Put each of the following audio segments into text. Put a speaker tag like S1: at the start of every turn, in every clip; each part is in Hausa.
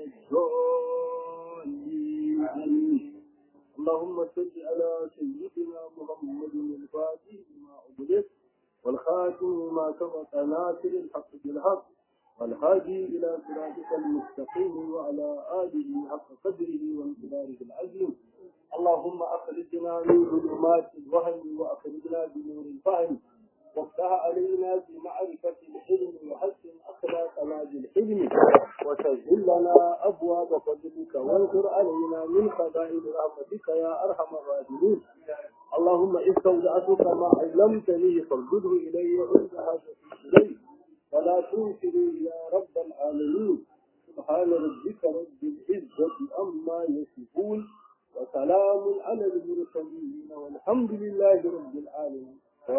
S1: الضالين آمين. اللهم صل على سيدنا محمد الفاتح لما أغلق والخاتم ما سبق ناصر الحق بالحق والهادي إلى صراطك المستقيم وعلى آله حق قدره وامتداره العظيم اللهم أخرجنا من ظلمات الوهم وأخرجنا بنور الفهم وافتح علينا بمعرفة الحلم وحسن أخلاقنا بالحلم وسهل لنا أبواب فضلك وانصر علينا من خزائن رحمتك يا أرحم الراحمين اللهم استودعتك ما علمتني فارده إلي عند حاجتي إليه ولا تنكروا يا رب العالمين سبحان ربك رب العزة أما يصفون وسلام على المرسلين والحمد لله رب العالمين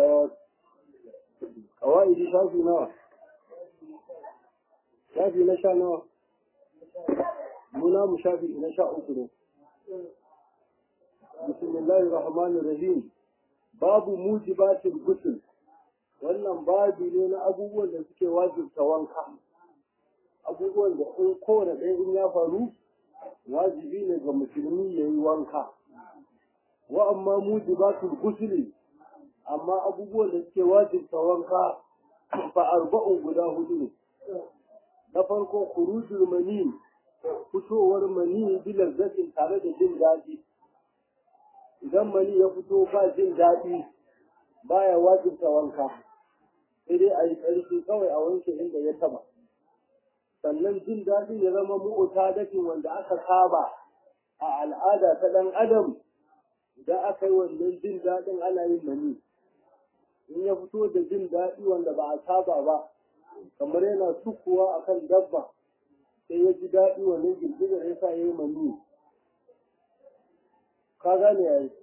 S1: قواعد شافي نوع شافي نشا نوع منا مشافي نشا أكره بسم الله الرحمن الرحيم باب موجبات الغسل wannan babi ne na abubuwan da suke wajibta wanka abubuwan da in kowane ɗaya in ya faru wajibi ne ga musulmi ya yi wanka wa amma mujibatul gusuli amma abubuwan da suke wajibta wanka fa arba'un guda hudu ne na farko khurujul mani fitowar mani bi lazzatin tare da jin daɗi idan mani ya fito ba jin daɗi baya wajibta wanka sai dai a yi ƙarfi kawai a wanke inda ya taba sannan jin daɗi ya zama mu'uta dakin wanda aka saba a al'ada ta ɗan adam idan aka yi wannan jin daɗin ana yin mani in ya fito da jin daɗi wanda ba a saba ba kamar yana sukuwa akan dabba sai ya ji daɗi wannan girgizar ya sa ya yi mani ka gane ya yi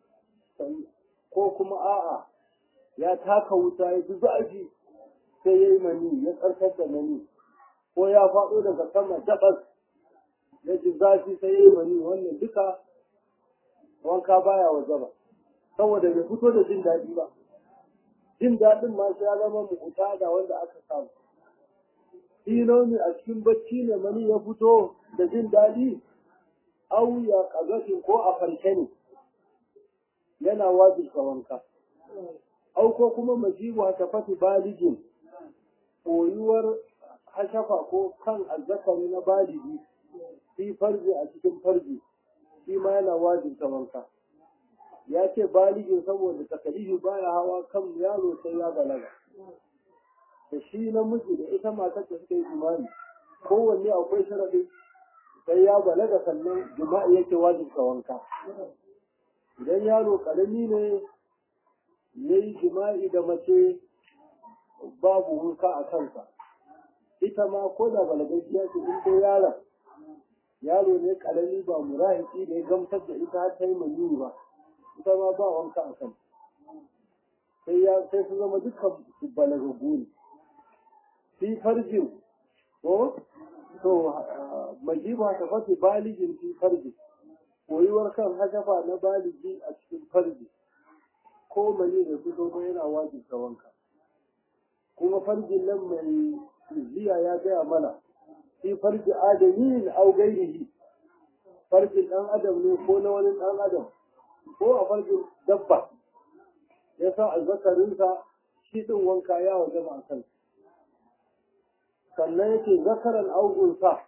S1: ko kuma a'a ya taka wuta ya ji zafi sai ya yi mani ya karkar da mani ko ya faɗo daga sama dabas ya ji zafi sai ya yi mani wannan duka wanka baya waje ba saboda bai fito da jin daɗi ba jin daɗin ma ya zama mukuta da wanda aka samu Tino ne a cikin bacci ne mani ya fito da jin daɗi au ya ƙazatin ko a farke ne yana wajibta wanka au ko kuma majibu hashafati baligin koyuwar hashafa ko kan azzakari na baligi fi farji a cikin farji shi ma yana wajibta wanka ya ce baligin saboda takalifi baya hawa kan yaro sai ya balaga da shi namiji da ita matar da suka yi imani kowanne akwai sharadin sai ya balaga sannan jima'i yake wajibta wanka idan yaro karami ne ya yi jima'i da mace babu wanka a kansa ita ma ko da balagajiya ce in dai yaron yaro ne karami ba murahiki da ya gamsar da ita har ta yi maniyyi ba ita ma ba wanka a kan sai ya sai su zama dukkan su balagagu ne fi farjin ko to majiba ta fati baligin fi farjin koyuwar kan hashafa na baligi a cikin farji ko mani da fito ba yana wajibta wanka kuma farjin nan mai ziya ya gaya mana fi farji adamin au gairihi farjin dan adam ne ko na wani dan adam ko a farjin dabba ya sa azzakarinsa shi din wanka ya waje a kan sannan yake zakaran augunsa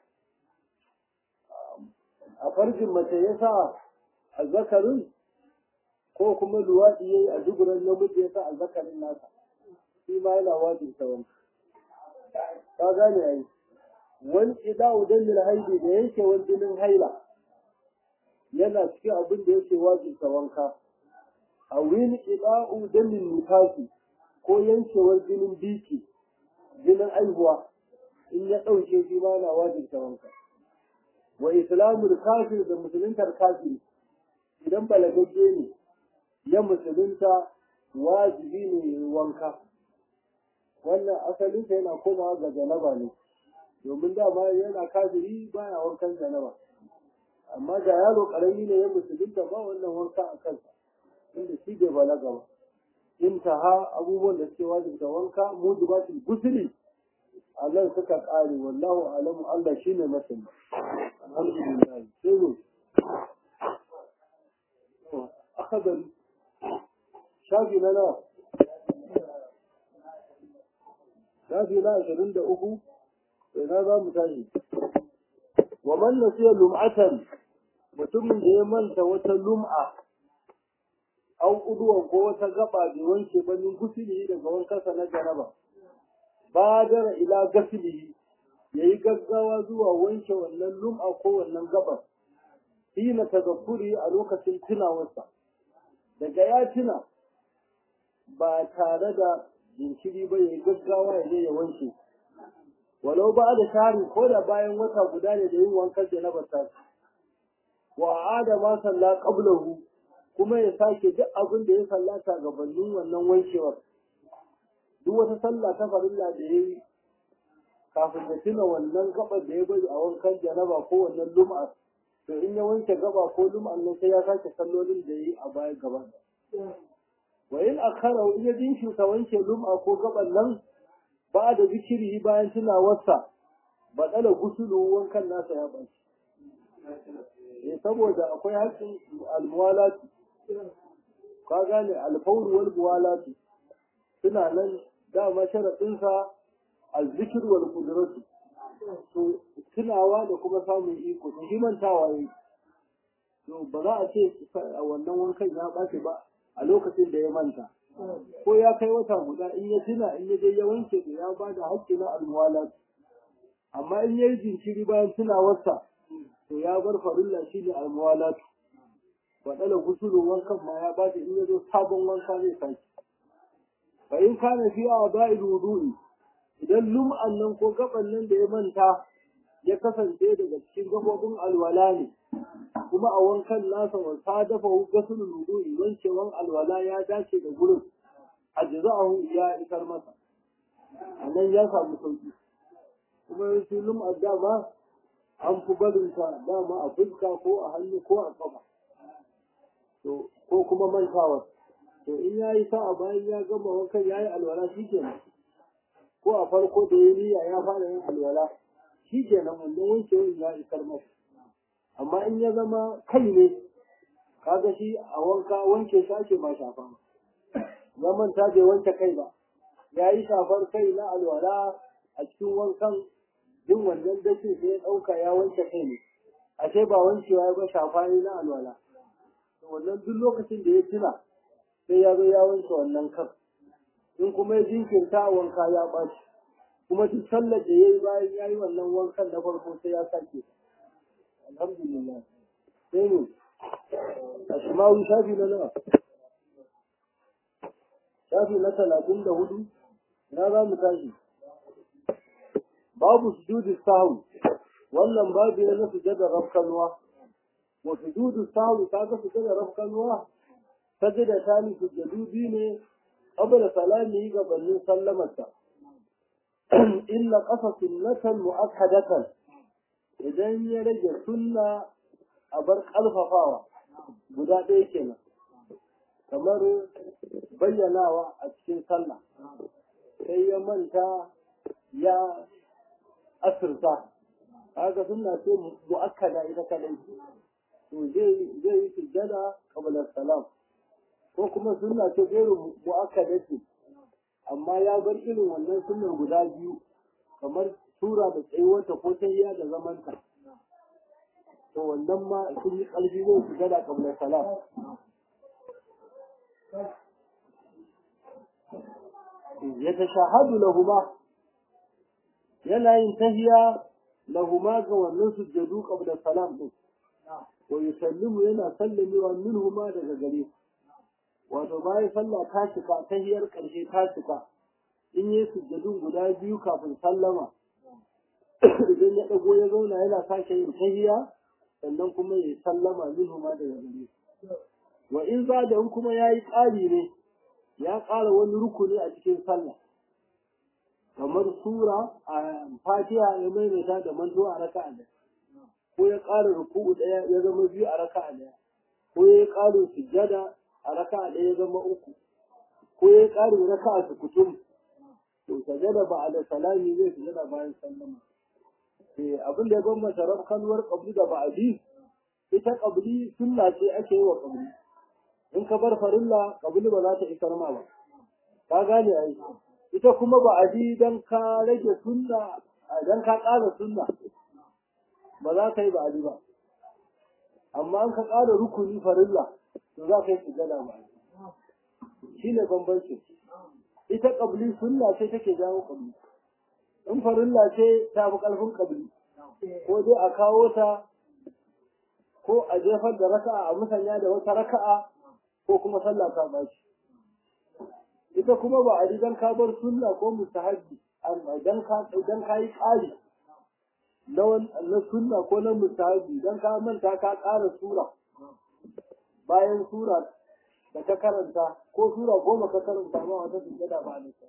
S1: a farjin mace ya sa azzakarin ko kuma luwaɗi ya yi a duburan namiji ya sa azzakarin nasa shi ma yana wajibta wanka ka gane ai wani ida'u dalil haidi da yake wani jinin haila yana cikin abin da yake wajibta wanka a wani ida'u dalil nifasi ko yankewar jinin biki jinin aihuwa in ya ɗauke shi ma na wajibta wanka wa islamul kafir da musuluntar kafiri idan balagagge ne ya musulunta wajibi ne wanka wannan asalinsa yana komawa ga janaba ne domin dama yana kafiri baya wankan janaba amma da yaro karami ne ya musulunta ba wannan wanka a kansa inda shi bai balaga ba intaha abubuwan da suke wajibta wanka mujibatul gusuli Allah suka ƙare wallahu alamu Allah shine masani alhamdulillah sai ne akadari shafi na nawa shafi na ashirin da uku ina za mu tashi wa man nasiya lum'atan mutumin da ya manta wata lum'a an uduwan ko wata gaba bai wanke ba min gusuli daga wankansa na jaraba badara ila gasilihi yayi gaggawa zuwa wanke wannan lum'a ko wannan gabar hina tazakkuri a lokacin tunawarsa daga ya tuna ba tare da jinkiri ba yayi gaggawa ya je ya wanke walau ba da shari ko da bayan wata guda ne da yin wankan janaba ta wa ada ma salla qablahu kuma ya sake duk abin da ya sallata gabanin wannan wankewar duk wata sallah ta farilla da ya yi kafin da tuna wannan gabar da ya bari a wankan janaba ko wannan lum'a to in ya wanke gaba ko lum'an nan sai ya sake sallolin da ya yi a baya gaba wa in akhara in ya jinkirta wanke lum'a ko gaban nan ba da zikiri bayan tunawarsa baɗala gusulu wankan nasa ya ɓaci ne saboda akwai haƙƙin almuwalati ka gane alfawru wal muwalati suna nan dama sharaɗinsa azzikir wal qudratu to tunawa da kuma samun iko to shi mantawa yayi to ba za a ce a wannan wankan ya ɓace ba a lokacin da ya manta ko ya kai wata guda in ya tuna in ya je ya wanke da ya ba da haƙƙi na almuwalati amma in ya yi jinkiri bayan tunawarsa to ya bar farilla shi ne almuwalatu faɗala gusulun wankan ma ya ba in ya zo sabon wanka zai sake fa in kana fi a ba'il wudu'i idan lum'an nan ko gaban nan da ya manta ya kasance daga cikin gabobin alwala ne kuma a wankan nasa wa sadafa gasulul wudu'i wankewan alwala ya dace da gurin ajza'ahu ya isar masa anan ya samu sauki kuma yawanci lum'ar dama an fi barin ta dama a fuska ko a hannu ko a kafa to ko kuma mantawa to in ya yi sa'a bayan ya gama wankan ya yi alwala shi kenan ko a farko da ya niyya ya fara yin alwala shi kenan wannan wankewan ya isar masa amma in ya zama kai ne kaga shi a wanka wanke shi ake ba shafa ya manta bai wanke kai ba ya yi shafar kai na alwala a cikin wankan jin wannan dace sai ya ɗauka ya wanke kai ne ashe ba wankewa ya ba shafa ne na alwala wannan duk lokacin da ya tuna sai ya zo ya wanke wannan kan in kuma ya jinkirta wanka ya ɓaci kuma duk sallar da ya yi bayan ya yi wannan wankan na farko sai ya sake alhamdulillah sai ne a shimawi shafi na nawa shafi na talatin da hudu na za mu tashi babu sujudi sahu wannan babu ne na sujada rafkanuwa wa sujudu sahu ta ga sujada rafkanuwa sajada ta ni sujadu biyu ne qabla salami gabanin sallamarsa illa qasa sunnatan mu'akkadatan idan ya rage sunna a bar ƙarfafawa guda ɗaya kenan kamar bayyanawa a cikin sallah sai ya manta ya asirta kaga sunna ce mu'akkada ita kadai to zai zai yi sujjada qabla salam ko kuma sunna ce gairu mu'akkada ce amma ya bar irin wannan sunnar guda biyu kamar tura da tsayuwarta ko tayya da zamanta to wannan ma sun yi ƙarfi zai su gada kamar salam ya tashahadu lahuma yana yin tahiya lahuma ga wannan sujjadu qabla salam din wa yusallimu yana sallamewa minhuma daga gare wato bayan sallah ta cika tahiyar ƙarshe ta cika in yi sujjadun guda biyu kafin sallama idan ya ɗago ya zauna yana sake yin tahiya sannan kuma ya sallama minhu ma daga gare wa in za da in kuma ya yi ƙari ne ya ƙara wani rukuni a cikin sallah kamar sura a fatiha ya maimaita da mantuwa a raka'a ɗaya ko ya ƙara ruku'u ɗaya ya zama biyu a raka'a ɗaya ko ya yi ƙarin sujjada a raka'a ɗaya ya zama uku ko ya yi ƙarin raka'a sukutum to sajada ba da salami zai sujada bayan sallama eh abin da ya bambanta rabkanwar qabli da ba'di ita qabli sunna ce ake yi wa qabli in ka bar farilla qabli ba za ta isar ma ba ka gane ai ita kuma ba'di dan ka rage sunna dan ka ƙara sunna ba za ka yi ba'di ba amma an ka ƙara rukuni farilla to za ka yi sujada ba'di shine bambancin ita ƙabli sunna ce take jawo ƙabli in farilla ce ta fi ƙarfin ƙabli ko dai a kawo ta ko a jefar da raka'a a musanya da wata raka'a ko kuma sallah ta bashi ita kuma ba a rigan ka bar sunna ko mustahabbi idan ka idan ka yi ƙari na na sunna ko na mustahabbi idan ka manta ka ƙara sura bayan sura da ka karanta ko sura goma ka karanta ma wata sujjada ba ne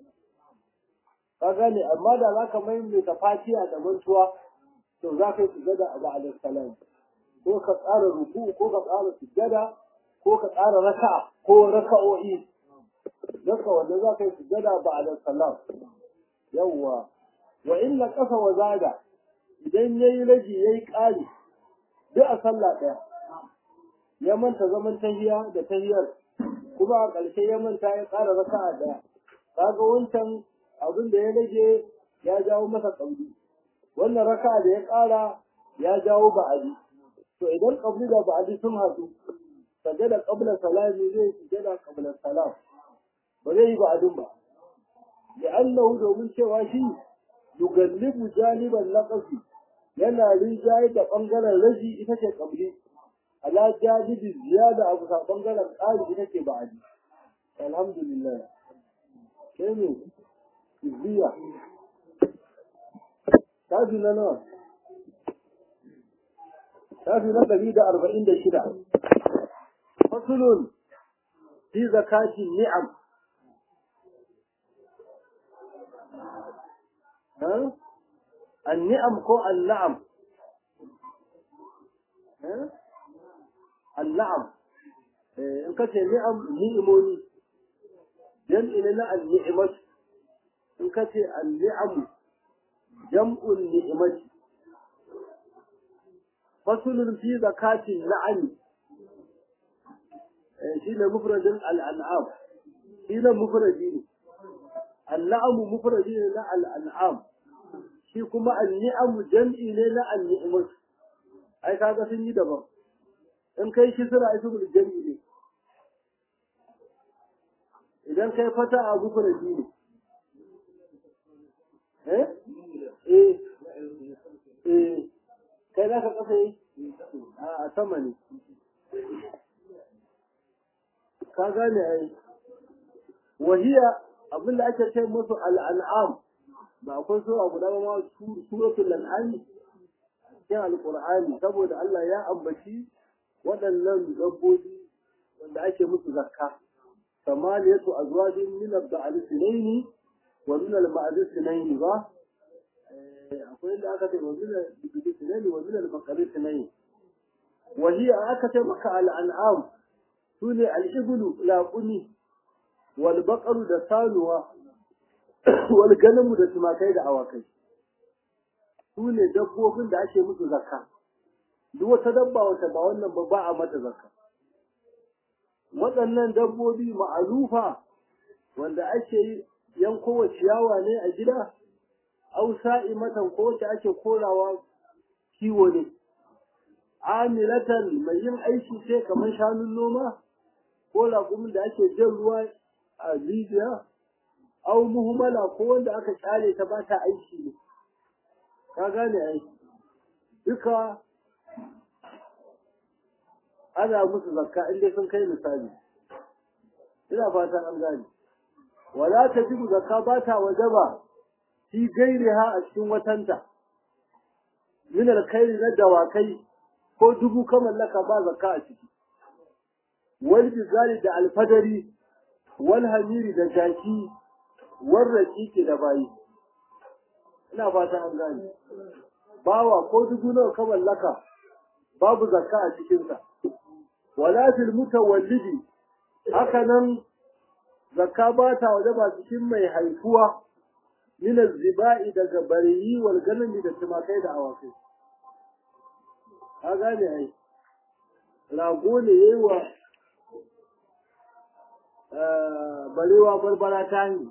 S1: ka gane amma da za ka maimaita fatiha da mantuwa to za ka yi sujjada a ba'da salam ko ka tsara ruku ko ka tsara sujjada ko ka tsara raka'a ko raka'o'i daga wanda za ka yi sujjada ba'da salam yawwa wa illa qasa wa zada idan yayi ragi yayi ƙari duk a sallah ɗaya ya manta zaman tahiya da tahiyar kuma a ƙarshe ya manta ya ƙara raka'a ɗaya kaga wancan abin da ya rage ya jawo masa ƙauli wannan raka'a da ya ƙara ya jawo ba'adi to idan ƙabli da ba'adi sun haɗu sajada qabla salami zai sujada qabla salam ba zai yi ba'adin ba li'annahu domin cewa shi yugallibu janiban naqasi yana rinjaye da ɓangaren raji ita ce ƙabli ala jajibi ziyada abu sa bangaren ƙari ita ce ba aji alhamdulillah sai ne izziya tafi na nawa tafi na ɗari da arba'in da shida fasulun fi zakatin ni'am النعم ko النعم النعم in ka ce ni'am ni'imomi jam'i ne na al-ni'mat in ka ce al-ni'am jam'un ni'mat fasulun fi zakatin na'am shi ne mufradin al-an'am shi ne mufradi ne al-na'am mufradi ne na al-an'am shi kuma al-ni'am jam'i ne na al-ni'mat ai kaga sun yi daban in kai shi suna ismul jam'i ne idan kai fata a mufradi ne eh eh eh kai za ka kasa yi a sama ne ka gane ai wahiya abinda ake ce musu al'an'am ba akwai sura guda ba ma suratul an'am cikin alqur'ani saboda Allah ya ambaci waɗannan dabbobi wanda ake musu zakka samaniyatu azwajin min al-ba'al sinaini wa min al-ma'ad sinaini ba akwai inda aka ce wa min al-ba'al sinaini wa min al-baqar sinaini wa hiya aka ce maka al-an'am sune al-iblu laquni wal baqaru da sanuwa wal ganamu da tumakai da awakai sune dabbobin da ake musu zakka duk wata dabba wata ba wannan ba ba a mata zakka waɗannan dabbobi ma'alufa wanda ake yankowa ciyawa ne a gida au sa'imatan ko wacce ake korawa kiwo ne amilatan mai yin aiki ce kamar shanun noma ko laƙumin da ake jan ruwa a rijiya au muhimmala ko wanda aka kyale ta ba ta aiki ne ka gane aiki duka ana musu zakka inda sun kai misali ina fatan an gane wala ta jibu zakka ba ta wajaba fi gairiha a cikin watanta min alkhairi na dawakai ko dubu ka mallaka ba zakka a ciki wal bizali da alfadari wal hamiri da jaki wal raqiqi da bayi ina fatan an gane bawa ko dubu nawa ka mallaka babu zakka a cikinsa wala fil mutawallidi haka nan zakka ba ta wajaba cikin mai haifuwa min zibai daga bariyi wal ganami da tumakai da awakai ka gane ai rago ne yayi wa barewa barbara ta yi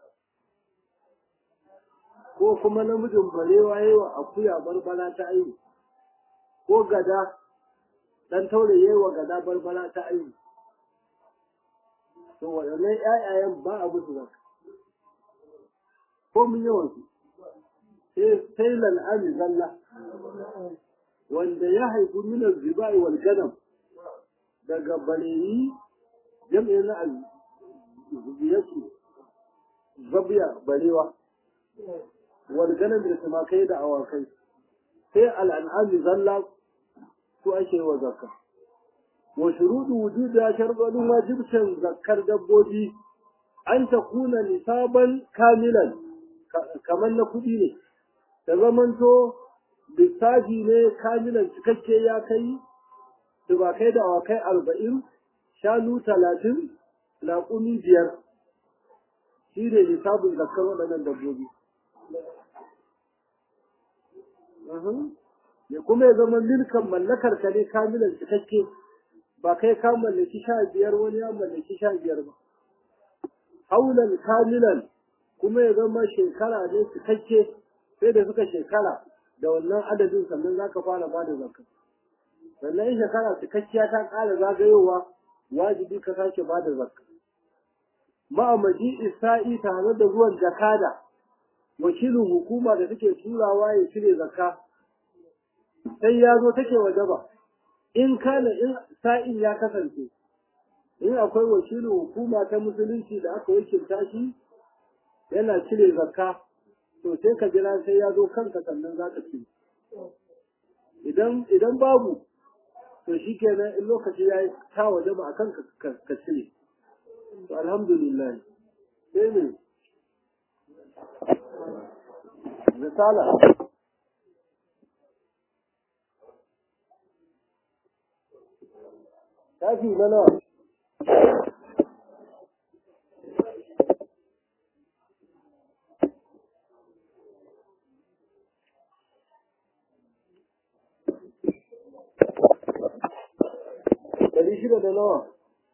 S1: ko kuma namijin barewa yayi wa akuya barbara ta yi ko gada dan taure yayi wa gada barbara ta yi to waɗannan ƴaƴayen ba a musu zaka ko mun yawan su sai sai lal'ami zalla wanda ya haifu min zibai wal ganam daga bareyi jam'in na zubiyatu zabiya barewa wal ganam da tumakai da awakai sai al'an'ami zalla su ake wa zakka wa shuruɗu wujuda sharɗin wajibcin zakkar dabbobi an ta kuna nisaban kamilan kamar na kuɗi ne ta zamanto lissafi ne kamilan cikakke ya kai tubakai da awakai arba'in shanu talatin laƙumi biyar shi ne lissafin zakkar waɗannan dabbobi ya kuma ya zama milkan mallakar ka ne kamilan cikakke ba kai ka mallaki sha biyar wani ya mallaki sha biyar ba haulan kamilan kuma ya zama shekara ne cikakke sai da suka shekara da wannan adadin sannan za ka fara ba da zakka sannan in shekara cikakkiya ta ƙara zagayowa wajibi ka sake ba da zakka ma'amaji isa'i tare da ruwan jakada wakilin hukuma da take turawa ya cire zakka sai ya zo take waje ba in kana in sa'in ya kasance in akwai wakilin hukuma ta musulunci da aka wakilta shi yana cire zakka to sai ka jira sai ya zo kanka sannan za ka ci idan idan babu to shi kenan in lokaci ya yi ta waje ba a kanka ka cire to alhamdulillah sai ne risala shafi na nawa ɗari shida da nawa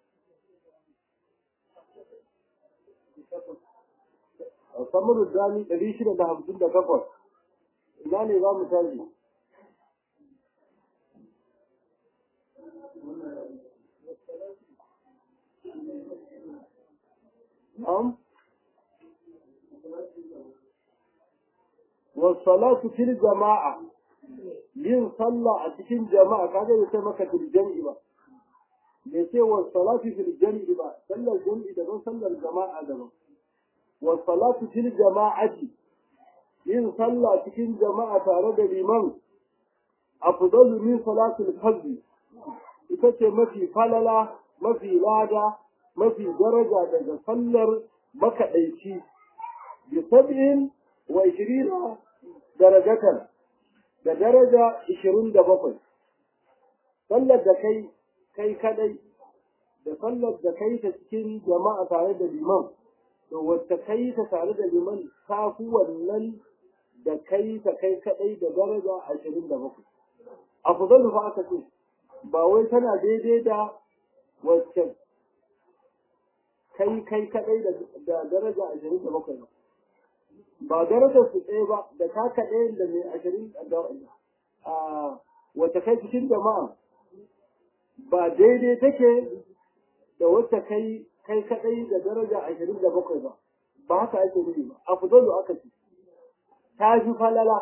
S1: a samarin dami ɗari shida da hamsin da takwas ina ne za mu tashi am wasalatu fil jama'a yin sallah a cikin jama'a kaga bai sai maka fil jam'i ba bai ce wasalatu fil jam'i ba sallar jam'i daban sallar jama'a daban wasalatu fil jama'ati yin sallah cikin jama'a tare da liman afdalu min salatul fajr ita ce mafi falala mafi lada mafi daraja daga sallar makaɗaici bi sab'in wa ishirina darajatan da daraja ishirin da bakwai sallar da kai kai kadai da sallar da kai ta cikin jama'a tare da liman to wacce kai ta tare da liman ta fi wannan da kai ta kai kadai da daraja ashirin da bakwai afdalu fa aka ce ba wai tana daidai da wacce kai kai kadai da daraja ashirin da bakwai ba ba darajar su ɗaya ba da ta kaɗai da mai ashirin da a wacce kai cikin jama'a ba daidai take da wacce kai kai kadai da daraja ashirin da bakwai ba ba haka ake nufi ba afdalu aka ce ta fi falala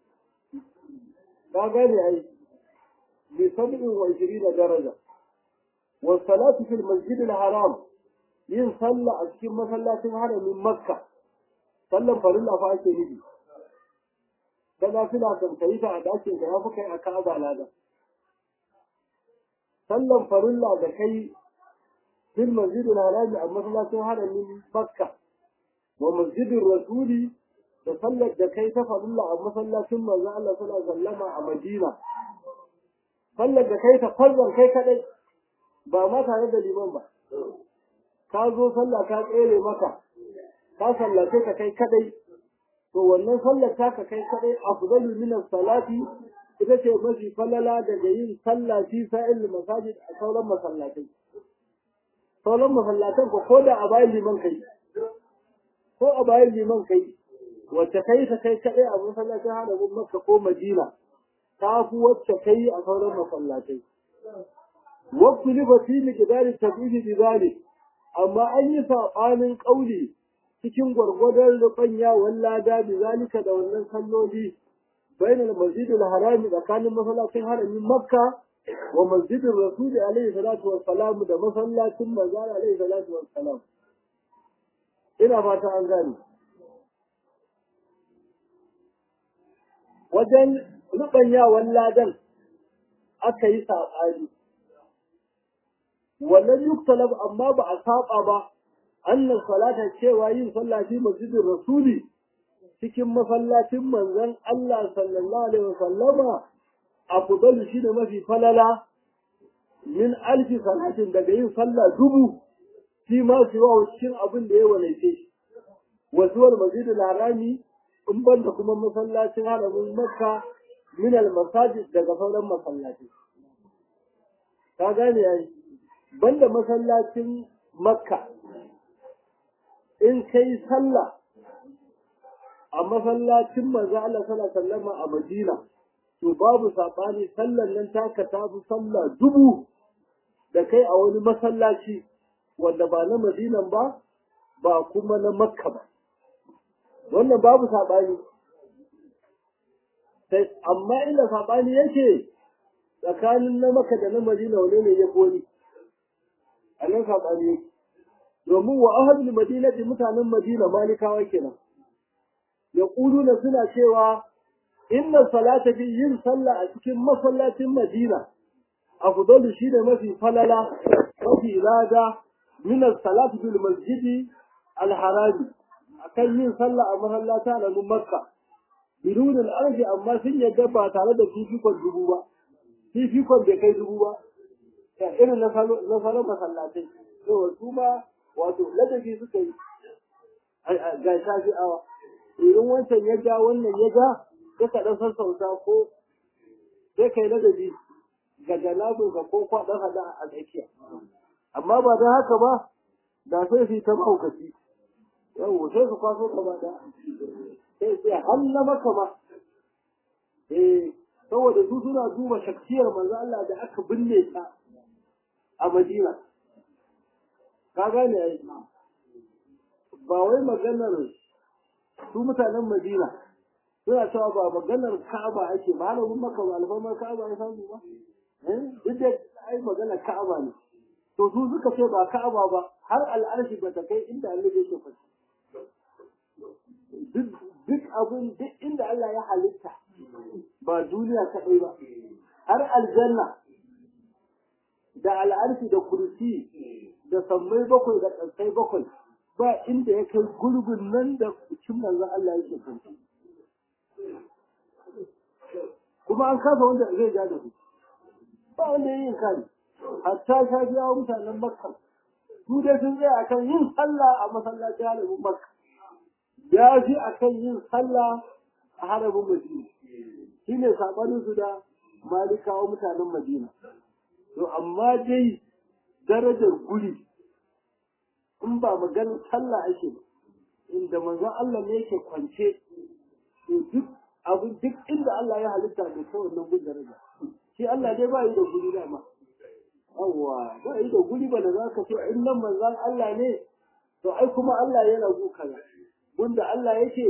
S1: ka gane ai bi sab'in wa ishirina daraja wa salatu fil masjid al haram yin sallah a cikin masallacin haramin makka sallan farilla fa ake nufi da nafila kan kai ta a dakin ka ya fi kai a ka'aba lada sallan farilla da kai fil masjid al haram a masallacin haramin makka wa masjidin rasuli da sallar da kai ta farilla a masallacin manzo Allah sallallahu alaihi wasallama a Madina sallar da kai ta farzan kai kadai ba ma tare da liman ba ka zo sallah ka tsere maka ka sallace ka kai kadai to wannan sallar taka kai kadai afdalu min as-salati ita ce mafi falala daga yin sallah fi sa'il masajid a sauran masallatai sauran masallatan ko ko da a bayan liman kai ko a bayan liman kai wacce kai ta kai kadai a masallacin haramin makka ko madina ta fi wacce kai a sauran masallatai waktu liba fi miqdari tabibi bi zalik amma an yi sabanin kauli cikin gwargwadon rubanya wallada bi zalika da wannan salloli bainal masjidil harami tsakanin masallacin haramin makka wa masjidin rasuli alaihi salatu wassalam da masallacin manzara alaihi salatu wassalam ina fata an gane wajen rubanyawan ladan aka yi saɓani wannan yuktalab amma ba a saba ba annan salata cewa yin sallah fi masjidin rasuli cikin masallacin manzon Allah sallallahu alaihi wasallama afdalu shi da mafi falala min alfi salatin daga yin sallah dubu fi ma siwa cikin abin da ya walaice shi wasuwar masjidil harami in banda kuma masallacin haramin makka min al masajid daga sauran masallaci ka gane yayi banda masallacin makka in kai sallah a masallacin manzo Allah sallallahu alaihi wasallam a Madina to babu sabani sallan nan taka ta fi sallah dubu da kai a wani masallaci wanda ba na Madinan ba ba kuma na Makka ba wannan babu sabani sai amma inda sabani yake tsakanin na Makka da na Madina wane ne ya koli a nan sabani yake domin wa ahadul madinati mutanen Madina malikawa kenan yaquluna suna cewa inna salata fi yin sallah a cikin masallacin Madina afdalu shine mafi falala mafi lada min as-salati bil masjidi al-harami akan yin sallah a masallata na Makka bidun al-arji amma sun yadda ba tare da fifikon dubu ba fifikon bai kai dubu ba ta irin na salon masallatai to su ma wato ladabi suka yi ga shafi awa idan wancan ya ja wannan ya ja sai ka dan sassauta ko sai kai ladabi ga jalabin ka ko kwaɗan hada a tsakiya amma ba don haka ba da sai su yi ta mahaukaci yau sai su kwaso gaba da sai sai hanna maka ma eh saboda su suna duba shaksiyar manzo Allah da aka binne ta a Madina ka gane ai ba wai maganar su mutanen Madina suna cewa ba maganar Ka'aba ake ba halagun maka ba alfarmar Ka'aba ya samu ba eh duk da ai maganar Ka'aba ne to su suka ce ba Ka'aba ba har al'arshi ba ta kai inda Allah yake fashi duk duk abun duk inda Allah ya halitta ba duniya kaɗai ba har aljanna da al'arshi da kursi da sammai bakwai da ƙasai bakwai ba inda ya kai gulbin nan da cin manzon Allah yake kanci kuma an kasa wanda zai ja da su ba wanda ya yi kari hatta sha biya mutanen makka su dai sun tsaya akan yin sallah a masallacin harabin makka ya fi akan yin sallah a harabin madina shi ne saɓanin su da malikawa mutanen madina to amma dai darajar guri in ba maganin sallah ake ba inda manzon Allah ne yake kwance to duk abin duk inda Allah ya halitta da ta wannan gun daraja shi Allah dai ba yi da guri dama yawwa ba yi da guri ba da za ka ce in nan manzon Allah ne to ai kuma Allah yana gu kaza gunda Allah yake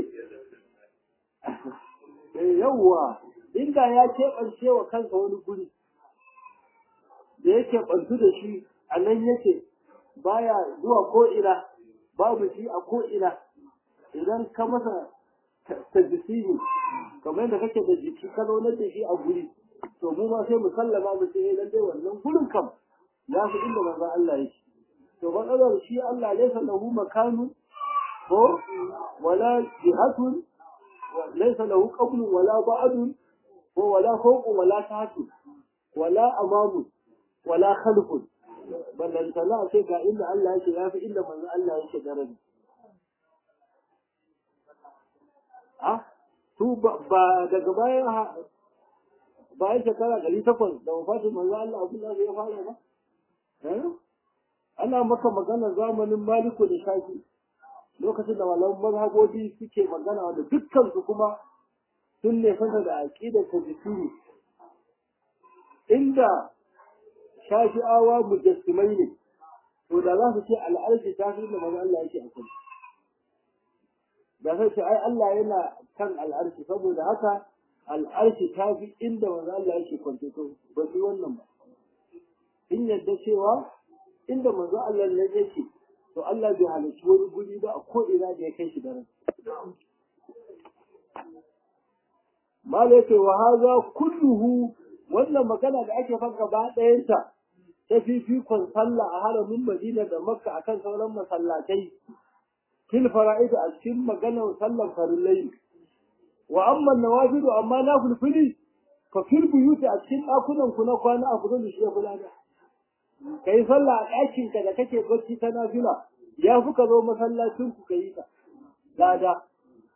S1: yawwa inda ya keɓance wa kansa wani guri da yake ɓantu da shi a nan yake baya zuwa ko'ina babu shi a ko'ina idan ka masa ta jiki kamar yadda kake da jiki ka zaunar da shi a guri to mu ma sai mu sallama mu ce dan dai wannan gurin kam ya fi inda manzon Allah yake to matsalar shi Allah laysa lahu makanu ko wala jihatun laysa lahu qablun wala ba'dun ko wala fawqun wala tahtun wala amamun wala khalfun ballantana sai ga inda Allah yake ya fi inda manzon Allah yake daraja a su ba daga bayan bayan shekara ɗari takwas da wafatin manzo Allah Abdullahi ya fara ba ana maka magana zamanin Maliku da Shafi lokacin da malaman mazhabobi suke magana wanda dukkan su kuma sun ne fasa da aqidar tajsiri inda shafi'awa mujassimai ne to da za su ce al'arshi ta fi da manzo Allah yake a kai da sai ce ai Allah yana kan al'arshi saboda haka al'arshi ta fi inda manzo Allah yake kwance to ba su wannan ba in yadda cewa inda manzo Allah ne yake to Allah bai halarci wani guri ba a ko ina da ya kai shi daren mala yake wa haza kulluhu wannan magana da ake fan gaba ɗayanta ta fifikon sallah a haramin Madina da Makka akan sauran masallatai fil fara'id a cikin maganar sallar farillai wa amma nawafilu amma na fulfili fa fil buyuti a cikin ɗakunan ku na kwana a kudu shi ya fulada kai sallah a ɗakin ka da kake bacci ta nafila ya fi ka zo masallacin ku ka yi ta lada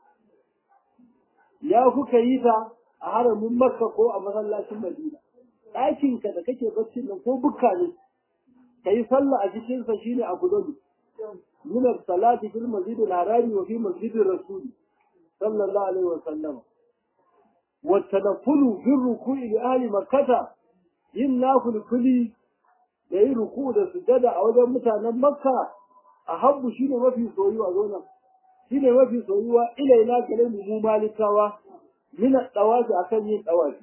S1: ya fi ka yi ta a haramin makka ko a masallacin madina ɗakin ka da kake bacci nan ko bukka ne ka yi sallah a cikinsa shine a kudu من الصلاة في المسجد الحرام وفي مسجد الرسول صلى الله عليه وسلم والتنفل في الركوع لأهل مكة إن في الكل da yi ruku da sujada a wajen mutanen makka a habbu shine mafi soyuwa zona shine mafi soyuwa ilaina gare mu mu malikawa min dawafi akan yin dawafi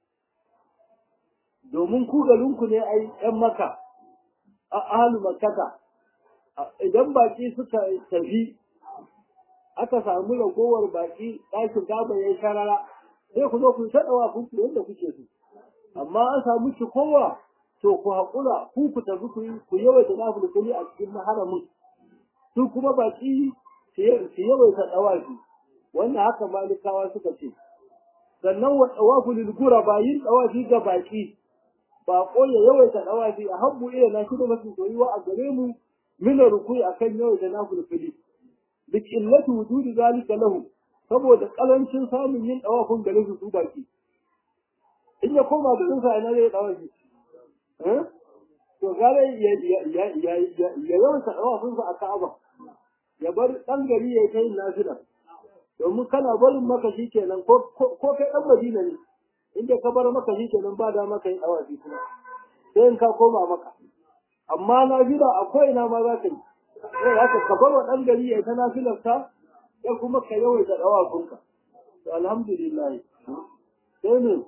S1: domin ku garinku ne ai yan makka a ahlu makkata idan baki suka tafi aka samu ragowar baki ɗakin gaba ya yi sharara sai ku zo ku taɗawa ku yadda kuke so amma an samu cikowa to ku haƙura ku ku tafi ku ku yawaita nafi kuli a cikin maharamin su kuma baki su yawaita ɗawafi wannan haka malikawa suka ce sannan wa ɗawafu lil ba yin ɗawafi ga baki ba ya yawaita ɗawafi a habbu iya na shi da mafi soyuwa a gare mu من الركوع akan yau da na fulfili bi illati wujudi zalika lahu saboda kalancin samun yin dawafin gare su su baki in ya koma garin sa ina zai dawafi eh to gare ya ya ya ya ya yawan sa dawafin sa a Ka'aba ya bar dan gari ya kai nafila domin kana barin maka shikenan ko ko kai dan Madina ne inda ka bar maka shikenan ba da maka yin dawafi kuma sai in ka koma maka amma na jira a ko'ina ma za ka yi sai za ka kabar wa ɗan gari ya ta nafilarsa ya kuma ka yawai da ɗawafinka to alhamdulillah sai ne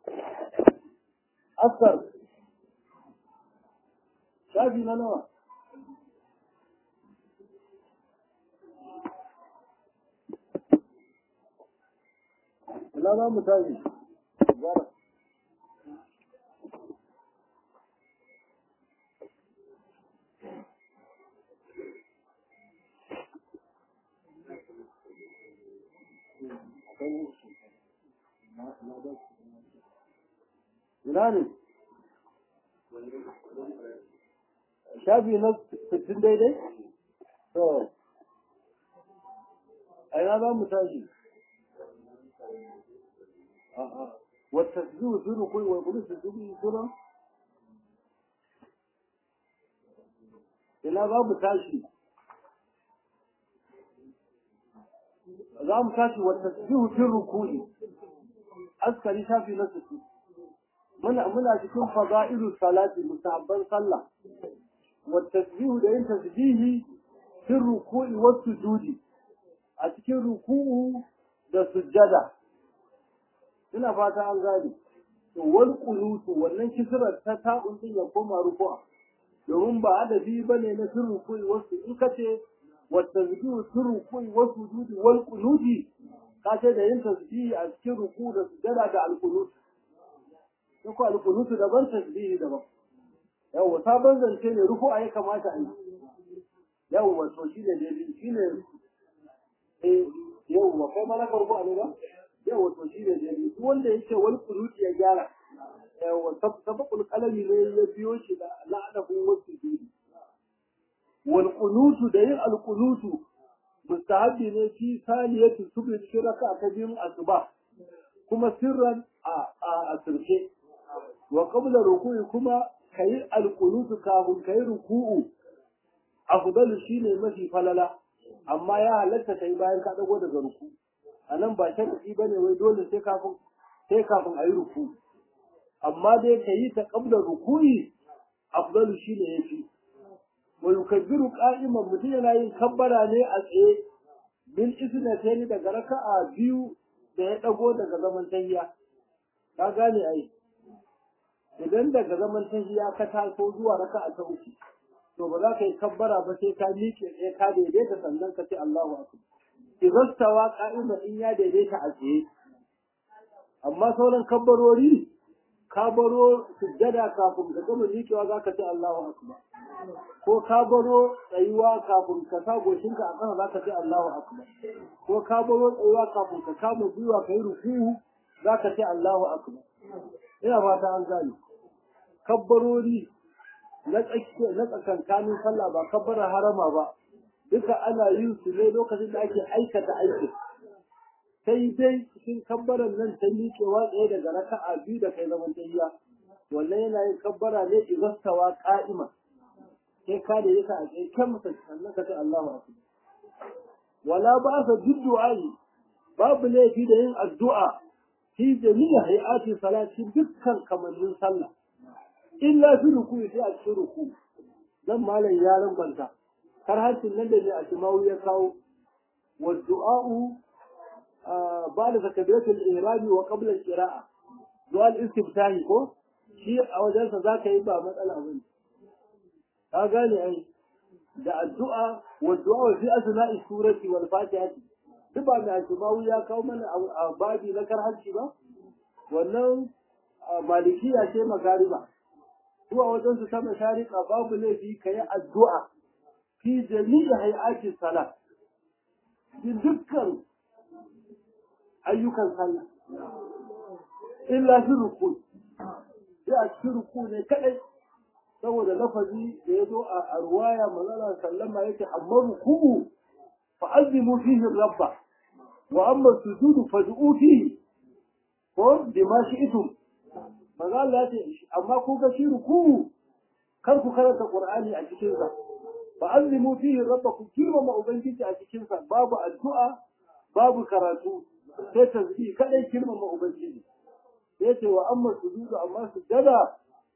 S1: asar shafi na nawa ina za mu tashi ina ne shafi na sittin daidai to a ina za mu tashi wata zuwa suru kai wa kudu su zubi suna ina za mu tashi za mu tashi wata zuwa suru kuli askari shafi na sittin muna muna cikin fada'ilu salati musabban sallah wa tasbihu da yin tasbihi fi ruku'i wa sujudi a cikin ruku'u da sujjada ina fata an gane to wal qunutu wannan kisrar ta ta'un din ya koma ruku'a domin ba adabi bane na fi ruku'i wa in kace wa tasbihu fi ruku'i wa sujudi wal qunuti kace da yin tasbihi a cikin ruku'u da sujjada da al qunut in ko alƙunutu daban tasbihi daban yawa sabon zance ne ruku a ya kamata a yi yawa to shi ne daidai shi ne eh yawa kai ma na farko a ne ba yawa to shi ne daidai duk wanda yake wal kunuti ya gyara yawa sabaqul qalami ne ya biyo shi da la'adabu wasu biyu wal kunutu da yin al kunutu mustahabbi ne fi saniyatu subhi cikin raka'a ta biyun asuba kuma sirran a a asirce wa qabla ruku'i kuma kayi alqunutu kafin kayi ruku'u afdalu shine mafi falala amma ya halatta kai bayan ka dago daga ruku anan ba sharadi bane wai dole sai kafin sai kafin ayi ruku amma dai kayi ta qabla ruku'i afdalu shine yafi wa yukabbiru qa'iman mutum yana yin kabbara ne a tsaye bil isnatayn daga raka'a biyu da ya dago daga zaman tahiyya ka gane ai idan daga zaman tahiyya ka taso zuwa raka'a ta uku to ba za ka yi kabbara ba sai ka miƙe tsaye ka daidaita sannan ka ce Allahu akbar idan stawa qa'ima in ya daidaita a tsaye amma sauran kabbarori ka baro sujjada kafin ka gama miƙewa za ka ce Allahu akbar ko ka baro tsayuwa kafin ka sa goshinka a ƙasa za ka ce Allahu akbar ko ka baro tsayuwa kafin ka kama gwiwa ka yi ruku'u za ka ce Allahu akbar ina fata an gane kabbarori na tsakiya na tsakankanin sallah ba kabbarar harama ba duka ana yin su ne lokacin da ake aikata aikin sai dai cikin kabbaran nan ta miƙewa tsaye daga raka'a biyu da kai zaman tayya wannan yana yin kabbara ne izastawa qa'ima sai ka da yaka a tsaye kan mutum sannan ka ce Allahu akbar wala ba sa du'a'i babu laifi da yin addu'a fi jami'a hay'ati salati dukkan kamannin sallah illa fi ruku sai a cikin ruku dan malam ya rangwanta kar hancin nan da ne a shimawu ya kawo wa du'a'u بعد تكبيرة الإهرام وقبل القراءة دعاء الاستفتاح ko shi a wajensa za ka yi ba matsala ba ne ka gane ai da addu'a wa du'a fi asna'i surati wal fatihati duk ba mai asmawu ya kawo mana a babi na karhanci ba wannan malikiya ce magariba zuwa wajen su ta masharika babu laifi ka yi addu'a fi jami'i hay'ati salat dukkan ayyukan sallah illa fi ruku sai a cikin ruku ne kadai saboda lafazi da ya zo a ruwaya manzala sallama yake amma ruku'u fa azimu fihi rabba wa amma sujudu fad'u fihi ko bima shi'tum manzala ya ce amma ku ga shi ruku'u kar ku karanta qur'ani a cikin sa fa azimu fihi rabba ku kirmama ubangiji a cikin sa babu addu'a babu karatu sai tasbih kadai kirmama ubangiji sai ce wa amma sujudu amma sujada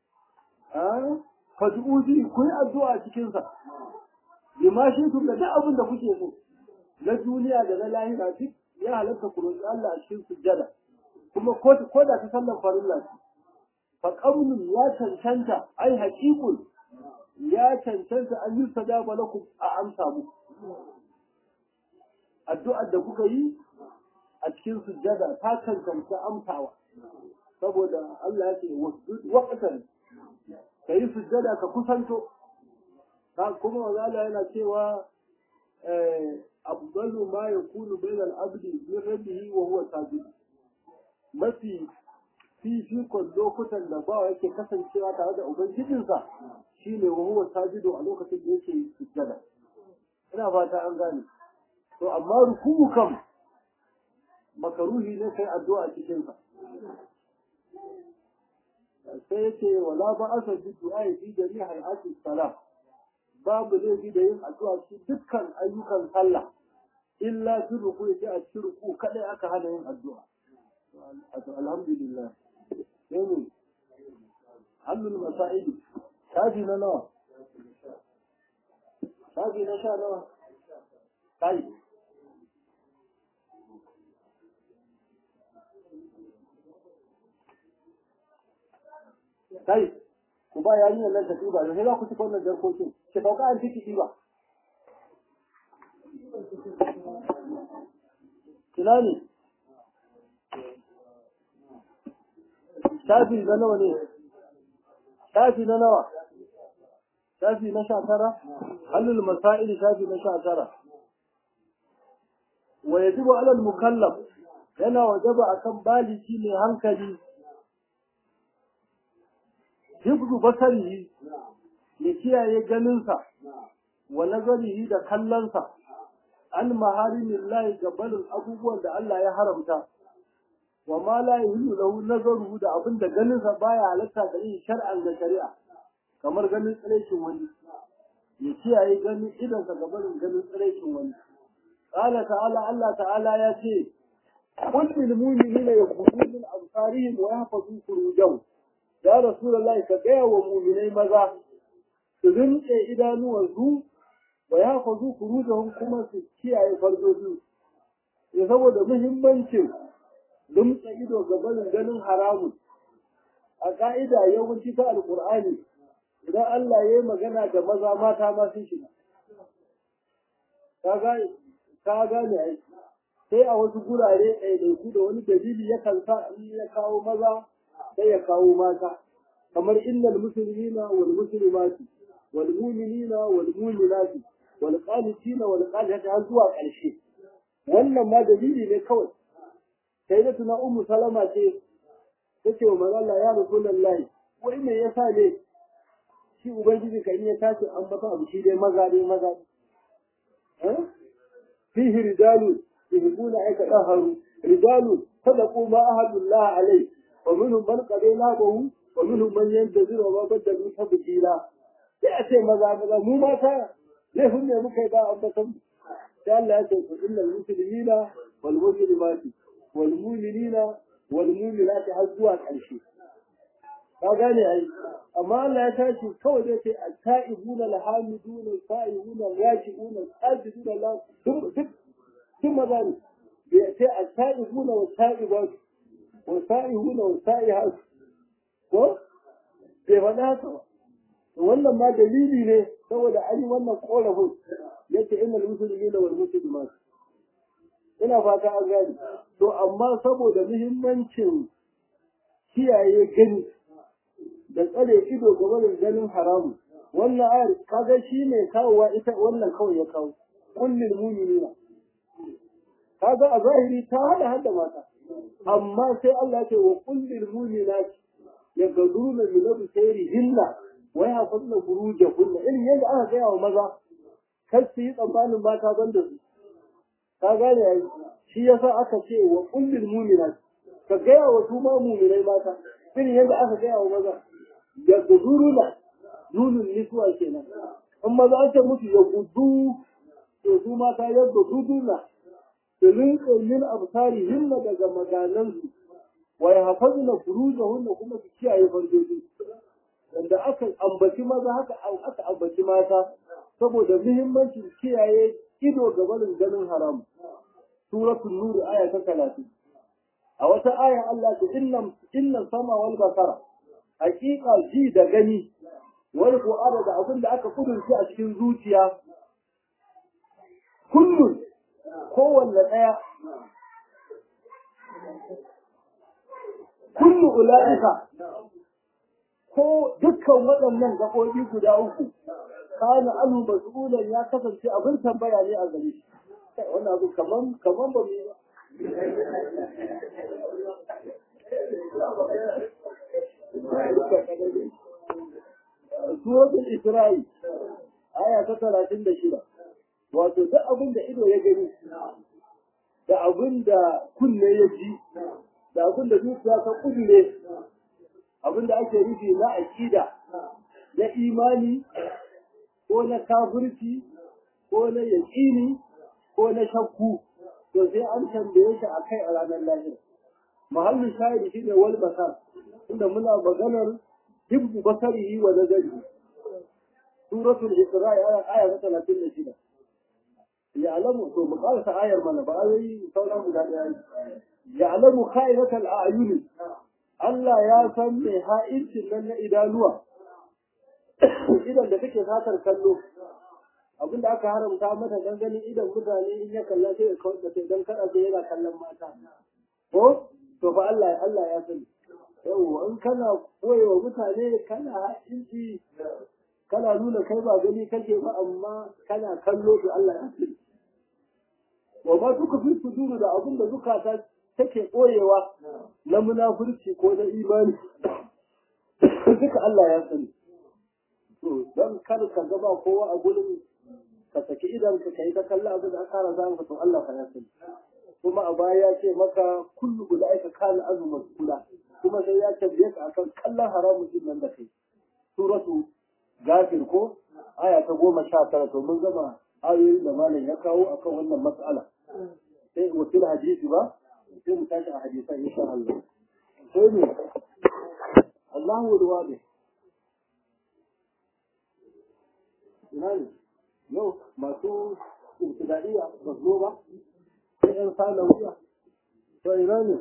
S1: ah fad'uzi ku yi addu'a cikin sa bima shi tun da duk abin da kuke so na duniya da na lahira duk ya halatta ku roƙi Allah a cikin sujada kuma ko ko da ta sallar farilla ce fa qawlun ya cancanta ai haqiqun ya cancanta an yi sadaba lakum a amsa mu addu'ar da kuka yi a cikin sujjada ta cancanta amsawa saboda Allah ya ce wasjud waqtan kai sujjada ka kusanto ka kuma wazala yana cewa eh afdalu ma yakunu bainal abdi min rabbihi wa huwa sajid mafi fifikon lokutan da bawa yake kasancewa tare da ubangijinsa shine wa huwa sajidu a lokacin da yake sujjada ina fata an gane to amma ruku'u kam makaruhi ne kai addu'a cikin sa sai yace wala ba asa bi du'a fi jami hayati salam babu laifi da yin addu'a cikin dukkan ayyukan sallah illa fi ruku sai a cikin ruku kadai aka hana yin addu'a alhamdulillah sai hannun masa'ili shafi na nawa shafi na sha nawa kai kai ku ba yarinyar nan ta ɗiba sai za ku ci wannan jarkokin ki sauka an ciki ɗiba ina ne shafi na nawa ne shafi na nawa shafi na sha tara halul masail shafi na sha tara wa yajibu alal mukallaf yana wajaba akan baliki mai hankali hibzu basarihi ya kiyaye ganinsa wa nazarihi da kallonsa an maharimin lahi gabanin abubuwan da Allah ya haramta wa ma la yahillu lahu nazaruhu da abin da ganin sa baya halatta da yin shar'an da shari'a kamar ganin tsirekin wani ya kiyaye ganin idan sa gabanin ganin tsirekin wani qala ta'ala Allah ta'ala ya ce qul lil mu'minina yaghuddu min absarihim wa yahfazu furujahum ya rasulullahi ka gaya wa mu'minai maza su rinƙe idanuwansu wa ya fazu furujahum kuma su kiyaye farjoji ya saboda muhimmancin rinƙe ido ga barin ganin haramun a ka'ida yawanci ta alƙur'ani idan Allah ya yi magana da maza mata ma sun shiga ka gane ai sai a wasu gurare ɗaiɗaiku da wani dalili yakan sa in ya kawo maza sai ya kawo mata kamar innal muslimina wal muslimati wal mu'minina wal mu'minati wal qanitina wal qanitati har zuwa ƙarshe wannan ma dalili ne kawai sai da tuna ummu salama ce tace wa manzo Allah ya rasulullahi wai me yasa ne shi ubangiji kan ya tashi an bata abu shi dai maza dai maza eh fihi rijalu yuhibbuna aika daharu rijalu sadaqu ma ahadullah alai wa minhum man qadayna bahu wa minhum man yantazir wa ma badalu tabdila sai a ce maza maza mu mata laifin ne muka yi ba an batan sai Allah ya ce ku innal muslimina wal muslimati wal mu'minina wal mu'minati har zuwa ƙarshe ka gane ai amma Allah ya tashi kawai zai ce at-ta'ibuna al-hamiduna al-sa'ihuna al-raji'una al-sajiduna Allah duk duk duk maza ne bai ce at-ta'ibuna wa ta'ibat wa sa'ihuna wa sa'ihat ko bai faɗa haka ba wannan ma dalili ne saboda an yi wannan korafin yace innal muslimina wal muslimat ina fata an gani to amma saboda muhimmancin kiyaye gani da tsare ido game da ganin haramu wannan ayar kaga shi ne kawowa ita wannan kawai ya kawo kullil mu'minina kaga a zahiri ta hada hada mata amma sai Allah ya ce wa kullil mu'minati yagaduna min absarihinna wa yahfazna furujahunna irin yadda aka gaya wa maza kar su yi tsammanin mata ban da su ka gane ai shi yasa aka ce wa kullil mu'minati ka gaya wa su ma mu'minai mata irin yadda aka gaya wa maza ya guduruna nunin nisuwa kenan in maza an ce musu ya gudu to su mata ya guduruna su rinƙe min absari himma daga maganansu wa ya hafazna furujahunna kuma su kiyaye farjoji wanda aka ambaci maza haka aka ambaci mata saboda muhimmancin kiyaye ido ga barin ganin haram suratul nur aya ta 30 a wata aya Allah ta inna inna sama wal basara hakika ji da gani wal qur'ana da abin da aka kudurci a cikin zuciya kullun kowanne daya kullu ulaika ko dukkan waɗannan gaɓoɓi guda uku kana anu mas'ulan ya kasance abin tambaya ne a gare shi wannan abu kaman kaman ba mu ba Suratul Isra'i aya ta talatin da shida wato duk abin da ido ya gani da abin da kunne ya ji da abin da zuciya ta kudure abin da ake nufi na aƙida na imani ko na kafirci ko na yaƙini ko na shakku to sai an tambaye shi a kai a ranar lahira mahallin shahidi shi ne wal basar inda muna maganar hibbu basarihi wa nazari suratul isra'i aya ta talatin da shida ya'lamu to mu karasa ayar mana ba ayoyi sauran guda ɗaya ya'lamu kha'inatal a'yuni Allah ya san mai ha'incin nan na idanuwa idan da kake satar kallo abinda aka haramta mata dan ganin idan mutane in ya kalla sai ya kawar da sai dan kada sai yana kallon mata ko to fa Allah Allah ya sani yau in kana koyewa mutane kana ha'inci kana nuna kai ba gani kake ba amma kana kallo to Allah ya sani wa ma suka fi suduru da abin da zukata take ɓoyewa na munafurci ko na imani duka Allah ya sani to don kar ka gaba kowa a gurin ka saki idan ka kai ta kalla abin da aka rasa maka to Allah fa ya sani kuma a baya ya ce maka kullu ulaika kana azuman kula kuma sai ya tambaye ka akan kallon haramun din nan da kai suratu gafir ko aya ta goma sha tara to mun gama ayoyin da malam ya kawo akan wannan mas'ala sai wasil hadisi ba sai mu tashi a hadisan insha Allah sai ne Allahu alwadi ina ne yau masu ibtidaiya ba zo ba sai yan sanawiya to ina ne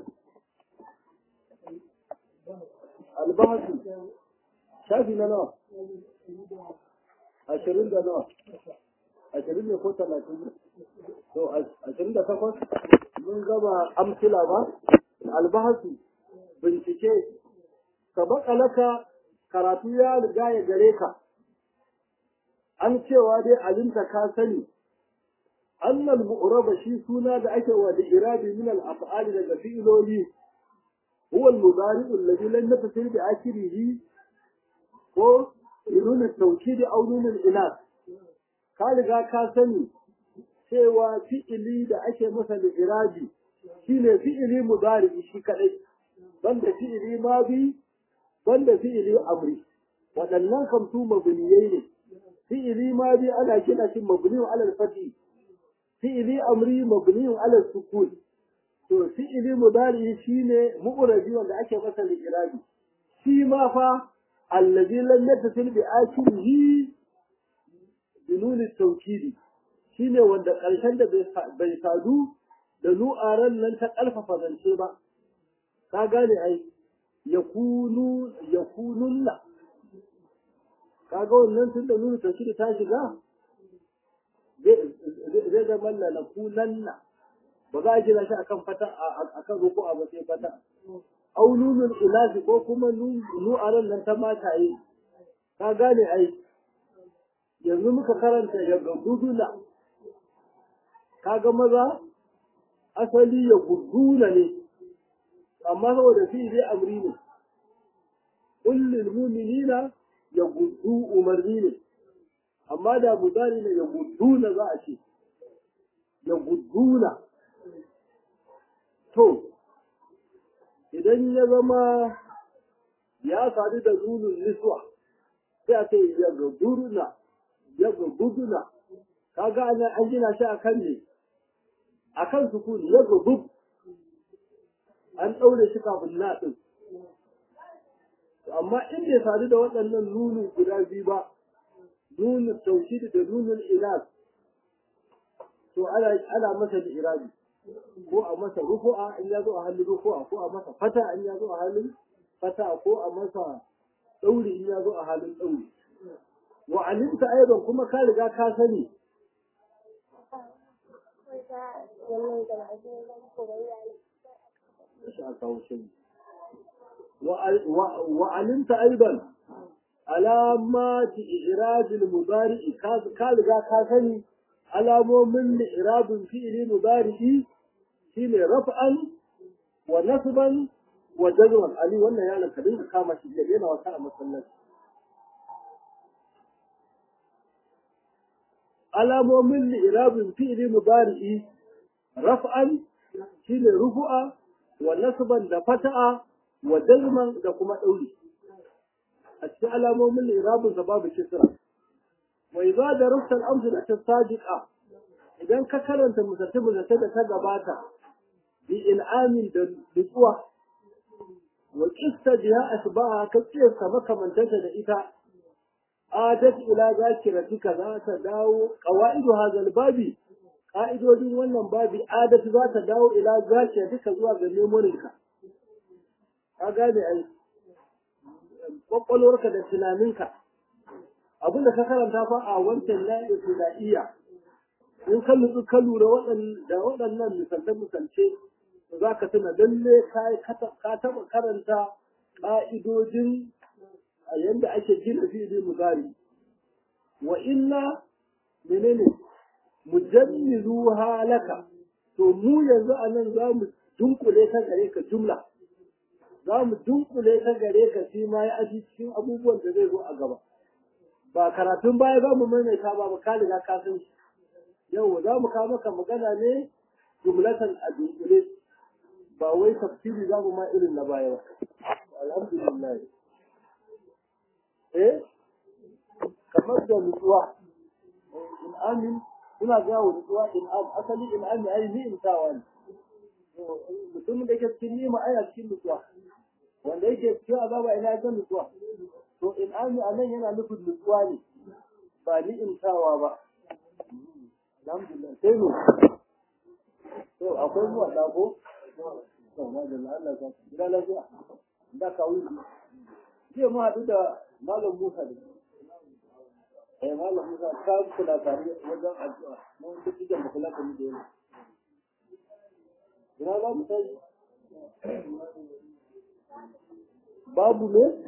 S1: albahasu shafi na nawa ashirin da nawa ashirin ne ko talatin to ashirin da takwas mun gama amsila ba albahasu bincike ka bakalaka karatu ya riga ya gare ka an cewa dai alinta ka sani annal mu'raba shi suna da ake wa da irabi min al af'ali daga fi'iloli huwa al mudari alladhi lam yatasil bi akhirih ko nuna tauki aw nuna inas ka riga ka sani cewa fi'ili da ake masa da irabi shine fi'ili mudari shi kadai banda fi'ili madi banda fi'ili amri waɗannan kam su mabniyai ne fi'ili madi ana kira shi mabniyun alal fati fi'ili amri mabniyun alal sukun to fi'ili mudari shine mu'rabi wanda ake masa da irabi shi ma fa allazi lam yattasil bi akhirihi bi nun at-tawkid shine wanda ƙarshen da bai sadu da nu'aran nan ta ƙarfafa zance ba ka gane ai yakunu yakununna kaga wannan tun da nuna tauhidi ta shiga zai zama lalakunanna ba za a gina shi akan fata akan ruku a ba sai fata au nunul ilahi ko kuma nu'aran nan ta mataye ka gane ai yanzu muka karanta daga guduna kaga maza asali ya guduna ne amma saboda fi dai amri ne kullul mu'minina ya gudu umarni ne amma da mudari ne ya guduna za a ce ya guduna to idan ya zama ya sadu da nunun niswa sai a ce ya guduna ya guduna kaga ana an gina shi akan ne akan sukuni ya gudu an ɗaure shi kafin na ɗin amma in bai sadu da waɗannan nunu guda biyu ba nunun tauhidi da nunun ilas to ana ana masa da irabi ko a masa rufu'a in ya zo a halin rufu'a ko a masa fata in ya zo a halin fata ko a masa ɗauri in ya zo a halin ɗauri wa alimta aidan kuma ka riga ka sani وعلمت أيضا علامات إعراب المضارع كالغا كاسني علامو من إعراب فعل مضارع شيء رفعا ونصبا وجزما علي wannan yana kadin ka kama shi yana wasa a masallaci alamomin li'irabin fi'li mudari'i raf'an shine rufu'a wa nasban da fata'a wa jazman da kuma ɗauri a cikin alamomin irabun sa babu kisra wa idza darasta al-amsal as-sadiqa idan ka karanta musatte musatte da ta gabata bi in'amin da nutsuwa wa qista biha asbaha ka kiyasta makamantanta da ita adat ila zakiratika za ta dawo qawaidu hadha babi ka'idodin wannan babi adat za ta dawo ila zakiratika zuwa ga memorinka ka gane ai kwakwalwarka da tunaninka abinda ka karanta fa a wancan na ibtida'iyya in ka nutsu ka lura da waɗannan misalce-misalce za ka tuna lalle ka taɓa karanta ƙa'idojin a yadda ake gina fi'ili mugari wa inna menene mujammilu halaka to mu yanzu a nan za mu dunkule ta gare ka jumla za mu dunkule ta gare ka shi ma ya aji cikin abubuwan da zai zo a gaba ba karatun baya za mu maimaita ba ba ka riga ka san shi yau za mu kawo maka magana ne jumlatan a dunkule ba wai tafsiri za mu ma irin na baya ba alhamdulillah eh kamar da nutsuwa in amin suna gawo nutsuwa in am asali in amin ai ni in tawa ne mutumin da yake cikin nima ai cikin nutsuwa wanda yake cikin azaba ina ga nutsuwa to in ami anan yana nufin nutsuwa ne ba ni in tawa ba alhamdulillah sai mu to akwai zuwa dago to ma da Allah ka gida lafiya da ka wuce jiya mu haɗu da malam Musa da eh malam Musa ka kula tare wajen addu'a mun duk da kula da mu da yana ina za mu tashi babu ne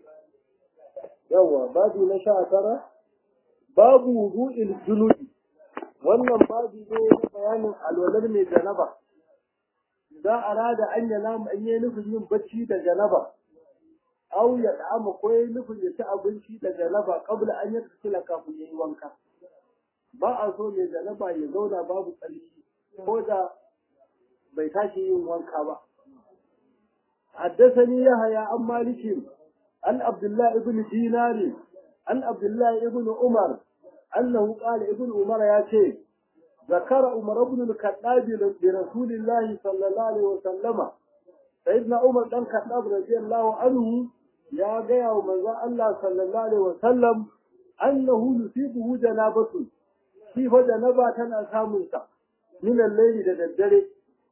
S1: yawa babu na sha tara babu wudu'il junubi wannan babu ne na bayanin alwalar mai janaba za a rada an yana an yi nufin yin bacci da janaba au ya da'ama ko yi nufin ya ci abinci da janaba kabla an yi tsila kafin ya yi wanka ba a so mai janaba ya zauna babu tsarki ko da bai tashi yin wanka ba حدثني يحيى عن مالك عن عبد الله بن دينار عن عبد الله بن عمر أنه قال ابن عمر يا شيخ ذكر عمر بن الخطاب لرسول الله صلى الله عليه وسلم سيدنا عمر بن الخطاب رضي الله عنه يا جاء ومن الله صلى الله عليه وسلم أنه يصيبه جنابة كيف جنابة تنا سامنسا من الليل للدري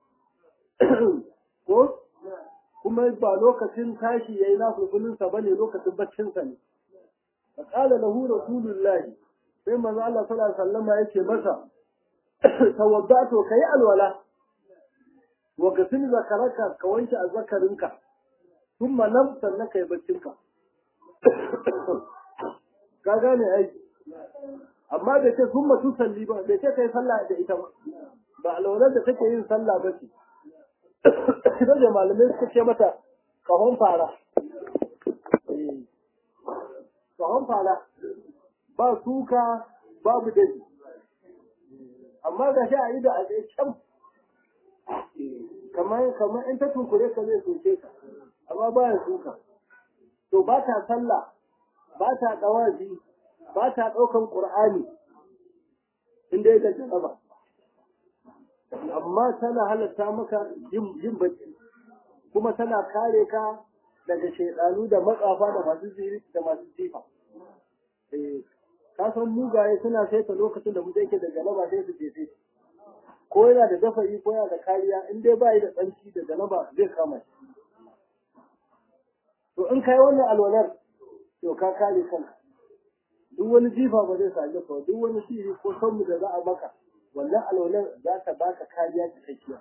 S1: kuma ba lokacin tashi yayi na fulfulinsa ba ne lokacin baccinsa ne fa qala lahu rasulullahi sai manzo Allah sallallahu alaihi wasallam yake masa tawaddatu kai alwala wa gasil zakaraka ka wanke azzakarinka thumma nam sannan kai baccinka ka gane ai amma da ce thumma tusalli ba da ce kai sallah da ita ba ba alwalar da take yin sallah ba ce ita da malamai suka ce mata kahon fara kahon fara ba suka babu daji amma ga shi a yi da a tsaye can kamar kamar in ta tunkure ka zai soke ka amma ba ya suka to ba ta sallah ba ta ɗawazi ba ta ɗaukan ƙur'ani inda ya gaji ba amma tana halatta maka yin bacci kuma tana kare ka daga shaidanu da matsafa da masu jiri da masu jifa eh ka san mugaye suna saita lokacin da mutum yake da galaba sai su jefe ko yana da dafa'i ko yana da kariya in dai bai da tsanci da galaba zai kama shi to in kai wannan alwalar to ka kare kanka duk wani jifa ba zai same ka duk wani sihiri ko sanmu da za a maka wannan alwalar za ta baka kariya cikakkiya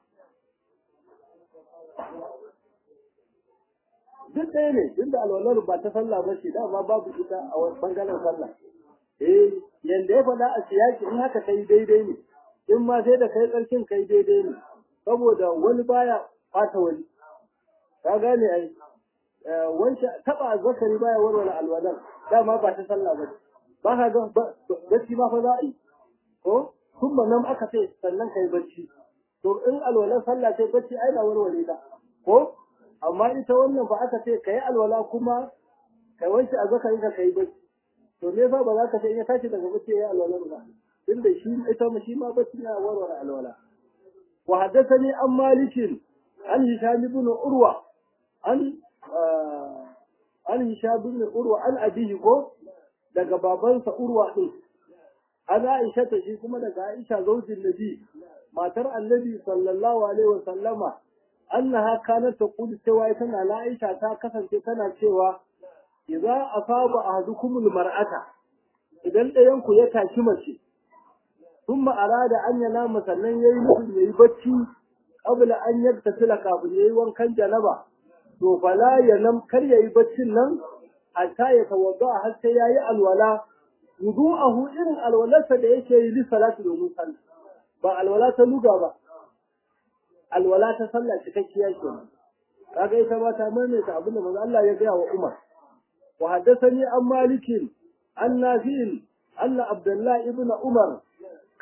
S1: duk ɗaya ne duk da alwalar ba ta sallah ba ce dama babu ita a wani bangaren sallah eh yanda ya faɗa a siyaki in haka kai daidai ne in ma sai da kai tsarkin kai daidai ne saboda wani baya fata wani ka gane ai wancan taba zakari baya warware alwalar dama ba ta sallah ba ba ka ga bacci ma fa za a yi ko kuma nan aka ce sannan kai bacci to in alwalar sallah ce bacci ai ba warware ta ko amma ita wannan ba aka ce kai alwala kuma kai wanke a zakari ka kai bacci to me yasa ba za ka ce in ya tashi daga bacci ya alwalar ba inda shi ita ma shi ma bacci na warware alwala wa haddathani an malikin an hisham ibn urwa an an hisham ibn urwa an abihi ko daga babansa urwa din an aisha ta shi kuma daga aisha zaujin nabi matar annabi sallallahu alaihi wa sallama annaha kanat taqulu cewa ita na aisha ta kasance tana cewa idza asaba ahadukumul mar'ata idan ɗayan ku ya taki mace ثم أراد أن ينام sannan yayi nufin yayi bacci qabla an yaktasila kafin yayi wankan janaba to fala yanam kar yayi baccin nan hatta ya tawadda har sai yayi alwala wudu'ahu irin alwalarsa da yake yi li salati domin sallah ba alwala ta luga ba alwala ta sallah cikakkiya ke kaga ita ba ta maimaita abin da manzo Allah ya gaya wa Umar wa haddathani an malikin an nafi'in anna abdullah ibn umar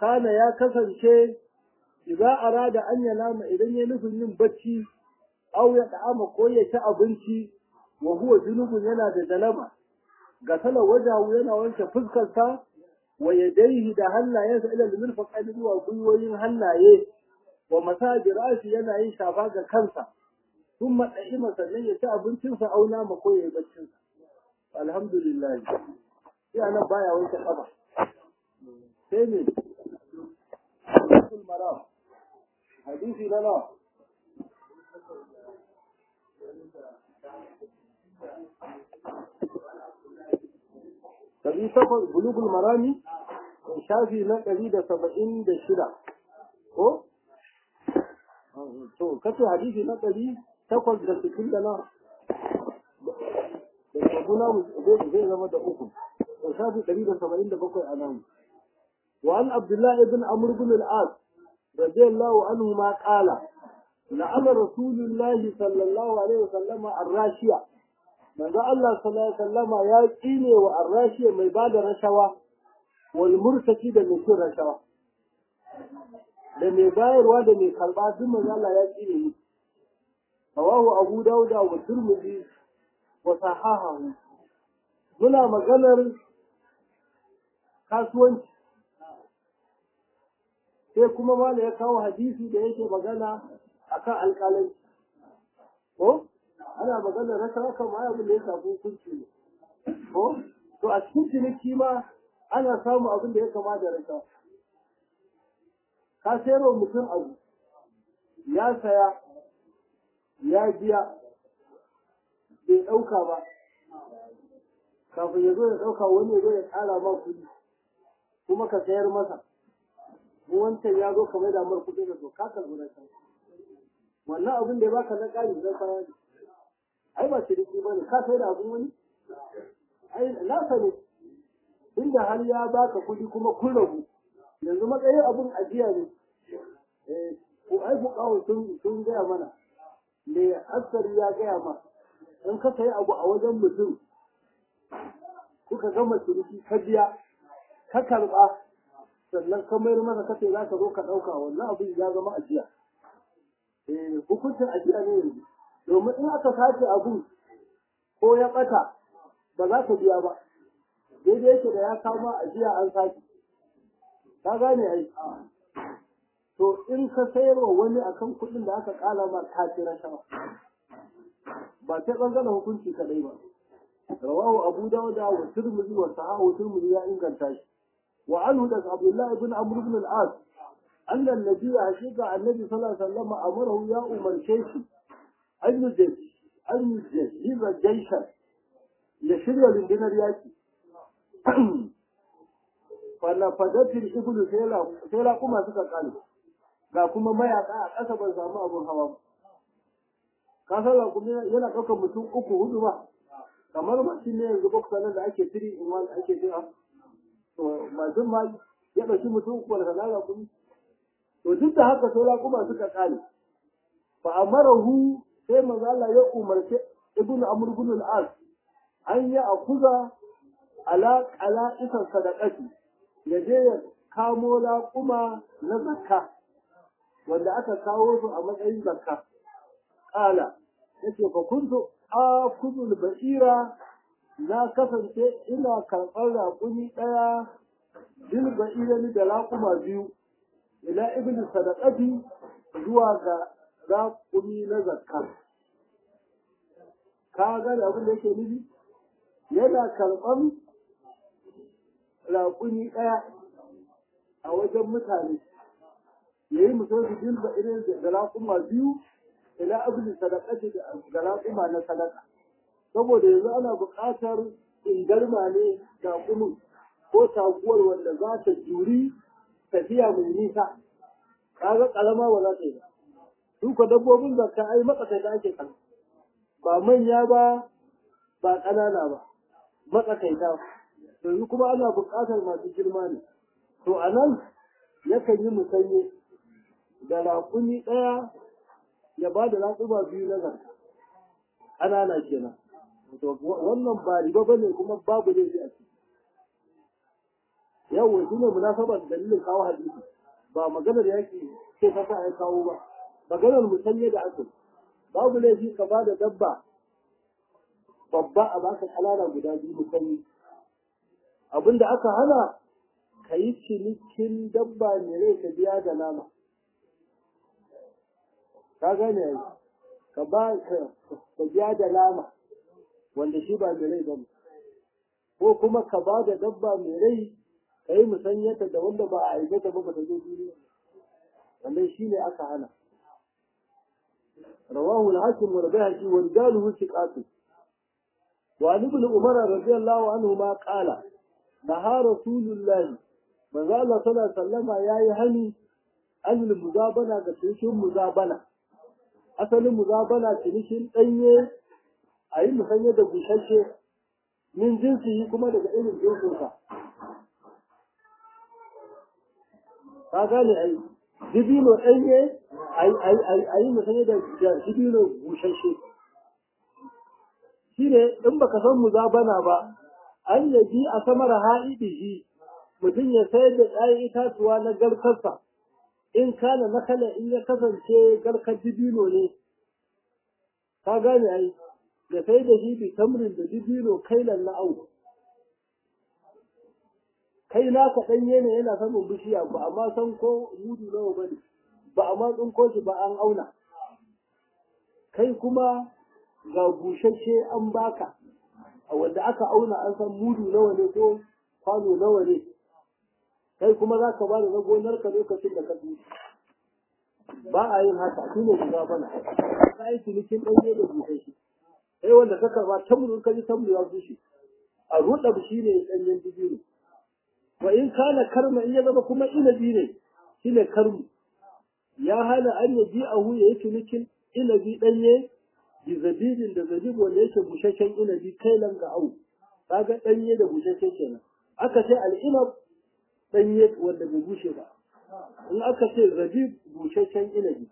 S1: kana ya kasance idza arada an yanama idan ya nufin yin bacci aw ya da'ama ko ya ci abinci wa huwa junubun yana da dalama ga sala wajahu yana wanke fuskarsa wa yadayhi da hannayensa ila al-mirfaqain zuwa gwiwoyin hannaye wa masajir rashi yana yin shafa ga kansa ثم دائما sannan ya ci abincinsa auna ma ko yayi baccinsa alhamdulillah sai anan baya wanke kafa sai ne maram hadisi na nawa Ɗari takwas bulugul marami shafi na ɗari da saba'in da shida ko? To, kace hadisi na ɗari takwas da sittin da na da sabuna zai zama da uku. To, shafi ɗari da saba'in da bakwai a nan. وعن عبد الله بن عمرو بن العاص رضي الله عنهما قال لعن رسول الله صلى الله عليه وسلم الراشية manzo Allah sallallahu alaihi wasallama ya tsine wa arrashiya mai bada rashawa wal murtaki da mai cin rashawa da mai bayarwa da mai karba duk manzo Allah ya tsine ni rawahu Abu Dawud wa Tirmidhi wa sahahahu muna maganar kasuwanci sai kuma mala ya kawo hadisi da yake magana akan alƙalanci ko ana maganar rashawa kan ma abin da ya shafi hukunci ne ko to a cikin ciniki ma ana samu abin da ya kama da rashawa ka sayar wa mutum abu ya saya ya biya bai ɗauka ba kafin ya zo ya ɗauka wani ya zo ya ƙara ma kuɗi kuma ka sayar masa wancan ya zo kamar da mar kuɗi da to ka karɓi rashawa wannan abin da ya baka na ƙari na kaya ne ai ba ciniki ba ne ka sai da abin wani ai nasa ne inda har ya baka kuɗi kuma kun rabu yanzu matsayin abin ajiya ne ko ai fuqahu sun sun gaya mana me asari ya gaya ma in ka sayi abu a wajen mutum kuka gama ciniki ka biya ka karɓa sannan ka mayar masa kace za ka zo ka ɗauka wannan abin ya zama ajiya hukuncin ajiya ne yanzu domin in aka sace abu ko ya ɓata ba za ka biya ba daidai yake da ya kama ajiya an sace ka gane ai to in ka sayar wa wani akan kuɗin da aka ƙala ma ka ci rashawa ba sai ɓangaren hukunci kaɗai ba rawahu abu dawuda wa tirmidhi wa sahahu tirmidhi ya inganta shi wa anhu daga abdullahi ibn amr ibn al-as أن النبي حقيقة النبي صلى الله عليه وسلم أمره يا أمر شيخ أن يجهز أن يجهز جيشا يشري لندن رياكي فنفذت الإبل سيلا كما سكا قالوا ga kuma mayaka a ƙasa ban samu abun hawa ba ka san kuma yana ɗaukar mutum uku hudu ba kamar mashin ne yanzu boksa nan da ake tiri in wani ake jira to mashin ma ya ɗauki mutum uku da sana'a kuma to duk da haka sai kuma suka kare fa amarahu sai manzo Allah ya umarce ibnu amr ibn al-as an ya akuza ala ala isa sadaqati ya je ya kamo laƙuma na zakka wanda aka kawo su a matsayin zakka kala yace fa kuntu akudul ba'ira na kasance ina karɓar raƙumi ɗaya bil ba'ira da laƙuma biyu ila ibn sadaqati zuwa ga raƙumi na zakka ka ga da abin da yake nufi yana karɓan raƙumi ɗaya a wajen mutane ya yi mutum su bilba irin da raƙuma biyu ila ibn sadaqati da raƙuma na sadaka saboda yanzu ana buƙatar ingarma ne raƙumin ko taguwar wanda za ta juri tafiya mai nisa kaga kalama ba za ta yi ba su ko dabbobin zakka ai matsakaita ake kan ba manya ba ba ƙanana ba matsakaita yanzu kuma ana buƙatar masu girma ne to a nan yakan yi musanye da raƙumi ɗaya ya ba da raƙuma biyu na zakka ƙanana kenan to wannan ba riba bane kuma babu laifi a ciki yawa shi ne munasabar dalilin kawo hadisi ba maganar yaki ce ta sa ya kawo ba maganar musanye da aka babu laifi ka ba da dabba babba a baka kalala guda biyu musanye abinda aka hana ka yi cinikin dabba mai rai ka biya da nama ka gane yanzu ka ba ka biya da nama wanda shi ba mai rai ba ko kuma ka ba da dabba mai rai ka yi musanyata da wanda ba a aikata ba ba ta zo duniya wannan shi ne aka hana رواه الحاكم والبيهقي ورجاله ثقات وعن ابن عمر رضي الله عنهما قال نهى رسول الله من قال صلى الله عليه وسلم يا يهني عن المزابنة كتنشن مزابنة أصل المزابنة تنشن أيه أي مسنية بوشاشة من جنسه كما daga irin jinsinsa ka gane ai dibino ɗanye a yi musanye da dibino bushashe shi ne in baka san muzabana ba an yaji a samar ha'idihi mutum ya sayar da ɗayan itatuwa na garkarsa in kana na kala in ya kasance garkar dibino ne ka gane ai da sai da shi bi tamrin da dibino kailan na au kai naka ɗanye ne yana samun bishiya ba amma san ko mudu nawa ba ne ba a ma tsinko shi ba an auna kai kuma ga bushashe an baka a wanda aka auna an san mudu nawa ne ko kwano nawa ne kai kuma za ka ba da na gonarka lokacin da ka bushe ba a yin haka shi ne guda bana ka yi cinikin ɗanye da bushashe kai wanda ka karba tamuru ka ji tamuru ya bushe a ruɗa shi ne ɗanyen dibino wa in kana karma in ya zama kuma inabi ne shine karmu ya hana an yaji a hu ya yi cinikin inabi ɗanye bi zabibin da zabib wanda yake busasshen inabi kai lan ga au kaga ɗanye da busasshe kenan aka ce al'inab ɗanye wanda bai bushe ba in aka ce zabib busasshen inabi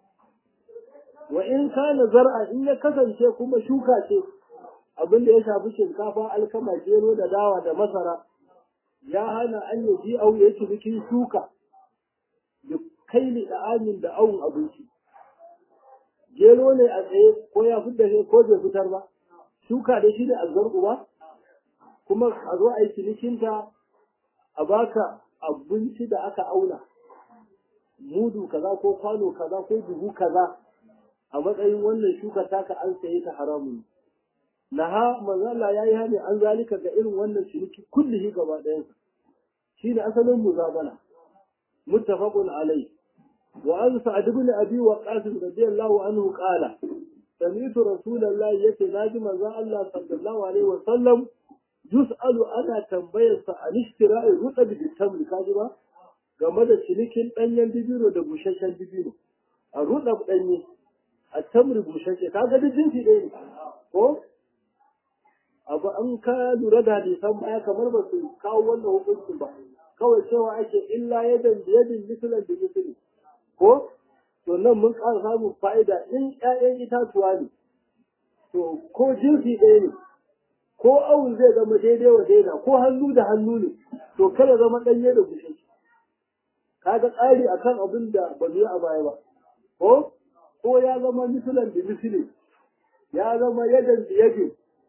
S1: wa in kana zar'a in ya kasance kuma shuka ce abin da ya shafi shinkafa alkama gero da dawa da masara ya hana an yaji au ya cinikin shuka da kaili da amin da awun abinci gero ne a tsaye ko ya fitar ne ko bai fitar ba shuka da shi ne a ba kuma a zo a yi cinikinta a baka abinci da aka auna mudu kaza ko kwano kaza ko buhu kaza a matsayin wannan shuka taka an saye ta haramun naha manzo Allah yayi hani an zalika ga irin wannan ciniki kullihi gaba ɗayansa shine asalin muzabana muttafaqun alayhi وعن سعد بن أبي وقاص رضي الله عنه قال سمعت رسول الله يتي ناجم الله صلى الله عليه وسلم يسأل أنا تنبير عن اشتراء الرطب بالتمر كاجبا game da cinikin ɗanyen dibino da busasshen dibino a ruɗa ɗanye a tamri busasshe kaga duk jinsi ɗaya ne ko abu an ka lura da hadisan baya kamar ba su kawo wannan hukuncin ba kawai cewa ake illa yadan biyadin misalan da misali ko to nan mun ƙara samun fa'ida in ƴaƴan itatuwa ne to ko jinsi ɗaya ne ko awun zai zama daidai wa daida ko hannu da hannu ne to kada zama ɗanye da bushe kaga tsari akan abin da ba yi a baya ba ko ko ya zama misalan da misali ya zama yadan da yake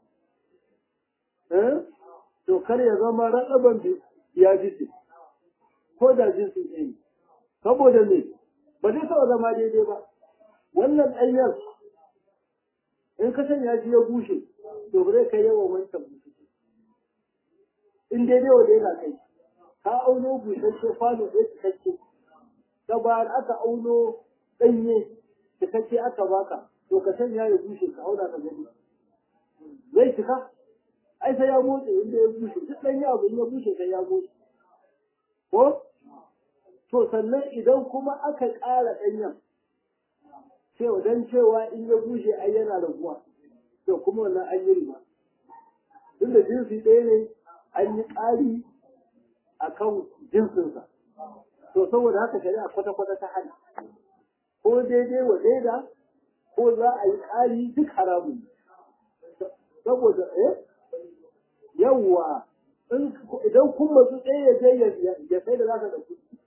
S1: to kar ya zama raɗaban da ya jisi ko da jinsi ɗaya ne saboda me ba zai taɓa zama daidai ba wannan ɗanyar in ka sanya shi ya bushe to ba zai kai yawan wancan bushe in daidai wa daina kai ka auno busasshe kwano ɗaya cikakke ta bayan aka auno ɗanye cikakke aka baka to ka sanya ya bushe ka auna ka gani zai cika ai sai ya motsa inda ya bushe duk ɗanye abu in ya bushe sai ya motsa ko to sannan idan kuma aka ƙara ɗanyen cewa don cewa in ya bushe ai yana raguwa to kuma wannan an yi riba duk da jinsi ɗaya ne an yi ƙari a kan jinsinsa to saboda haka shari'a kwata-kwata ta hana ko daidai wa daida ko za a yi ƙari duk haramun saboda eh yawwa idan kun matsu tsaye ya je ya sai da zaka da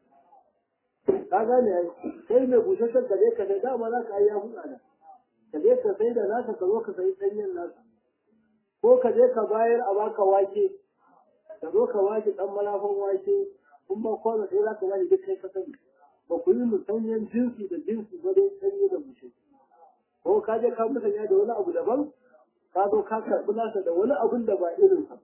S1: kuɗi ka gane ai kai mai busasshen ka je ka sai dama za ka yi ya huɗa da ka je ka sai da naka ka zo ka sayi ɗanyen naka ko ka je ka bayar a baka wake ka zo ka wake ɗan malafan wake kun ba kwano sai za ka bani duk kai ka sani ba ku yi musanyen jinsi da jinsi ba dai sanye da bushe ko ka je ka musanya da wani abu daban ka zo ka karɓi nasa da wani abun da ba irin sa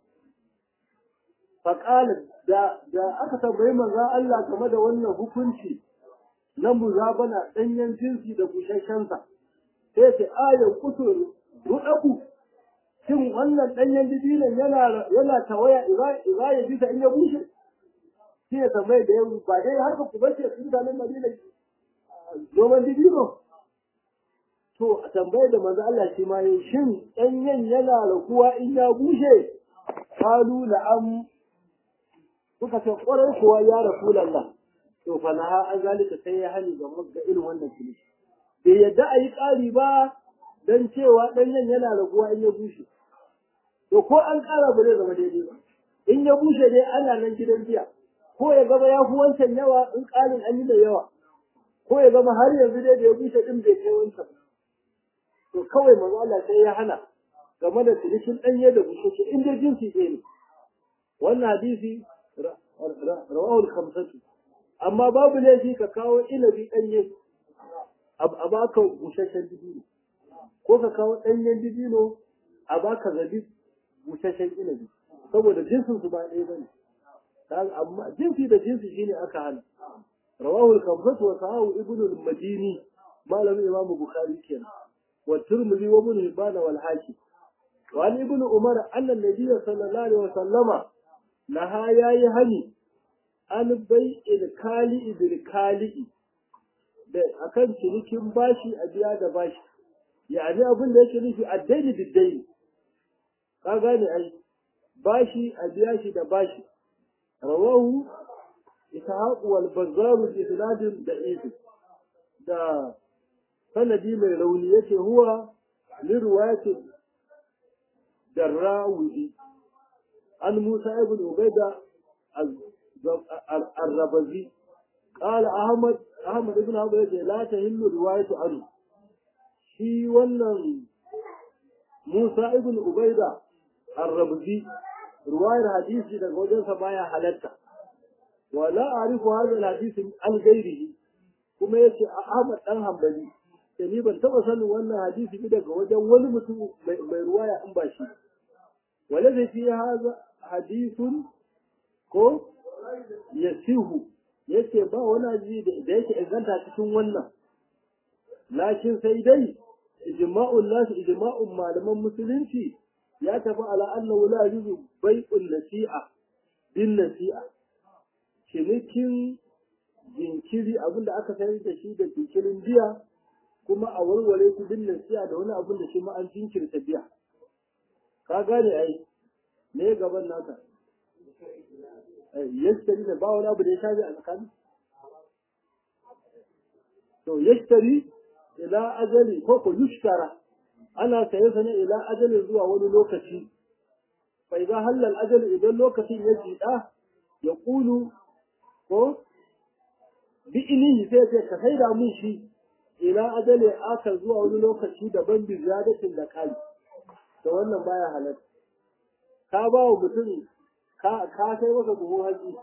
S1: faƙalin da da aka tambayi manzon Allah game da wannan hukunci na muzabana ɗanyen jinsi da busasshensa sai ce ayan kusur ruɗaku shin wannan ɗanyen dibinan yana yana tawaya iza ya bisa in ya bushe shi ya tambaye da yau ba dai haka ku bace sun mutanen Madina noman dibino to a tambaye da manzo Allah shi ma yin shin ɗanyen yana raguwa in ya bushe kalu na'am suka ce ƙwarai kuwa ya rasulallah to fa na an zalika sai ya hani ga ga irin wannan fili bai yadda a yi ƙari ba don cewa ɗanyen yana raguwa in ya bushe to ko an ƙara ba zai zama daidai ba in ya bushe dai ana nan gidan jiya ko ya zama ya fi wancan yawa in ƙarin an yi da yawa ko ya zama har yanzu dai da ya bushe ɗin bai kai wancan to kawai manzo Allah sai ya hana game da cinikin ɗanye da bushe in dai jinsi ɗaya ne wannan hadisi rawahu al-khamsatu amma babu laifi ka kawo inabi ɗanye a baka busasshen dibino ko ka kawo ɗanyen dibino a baka zabi busasshen inabi saboda jinsin su ba ɗaya bane amma jinsi da jinsi shine aka hana rawahu al-khamsatu wa sahahu ibn al-madini malamin imam bukhari kenan wa tirmidhi wa ibn hibban wal hakim wa an ibn umar anna an-nabiy sallallahu alaihi wa sallama naha yayi hani an bai ilkali idilkali da akan cinikin bashi a biya da bashi yani abin da yake nufi addaini biddaini ka gane ai bashi a biya shi da bashi rawahu ishaq wal bazzar bi isnadin da'if da sanadi mai rauni yace huwa li riwayati darrawudi an musa ibn ubaida الربزي قال أحمد أحمد ابن أبو لا تهل رواية عنه shi wannan Musa ibn Ubaida Ar-Rabzi ruwayar hadisi daga wajensa baya halatta wala arifu hadha al-hadisi an gairihi kuma yace Ahmad dan Hanbali sai ni ban taba sanin wannan hadisi daga wajen wani mutum mai ruwaya in ba shi wala zai fi hadha hadithun ko yasihu yace ba wani hadisi da yake inganta cikin wannan lakin sai dai ijma'un nas ijma'un malaman musulunci ya tafi ala annahu la yuzu bai'un nasi'a bin nasi'a cinikin jinkiri abinda aka sayar da shi da jinkirin biya kuma a warware su bin nasi'a da wani abin da shi ma an jinkirta biya ka gane ai me gaban naka yashtari da ba wani abu da ya shafi a tsakani to yashtari ila ajali ko ko yushtara ana saye sa ne ila ajali zuwa wani lokaci fa idan halal ajali idan lokacin ya jida ya kulu ko bi ilihi sai ce ka sai da mun shi ila ajali aka zuwa wani lokaci daban bi ziyadatin da kai to wannan baya halatta ka ba wa mutum ka ka kai masa buhu haji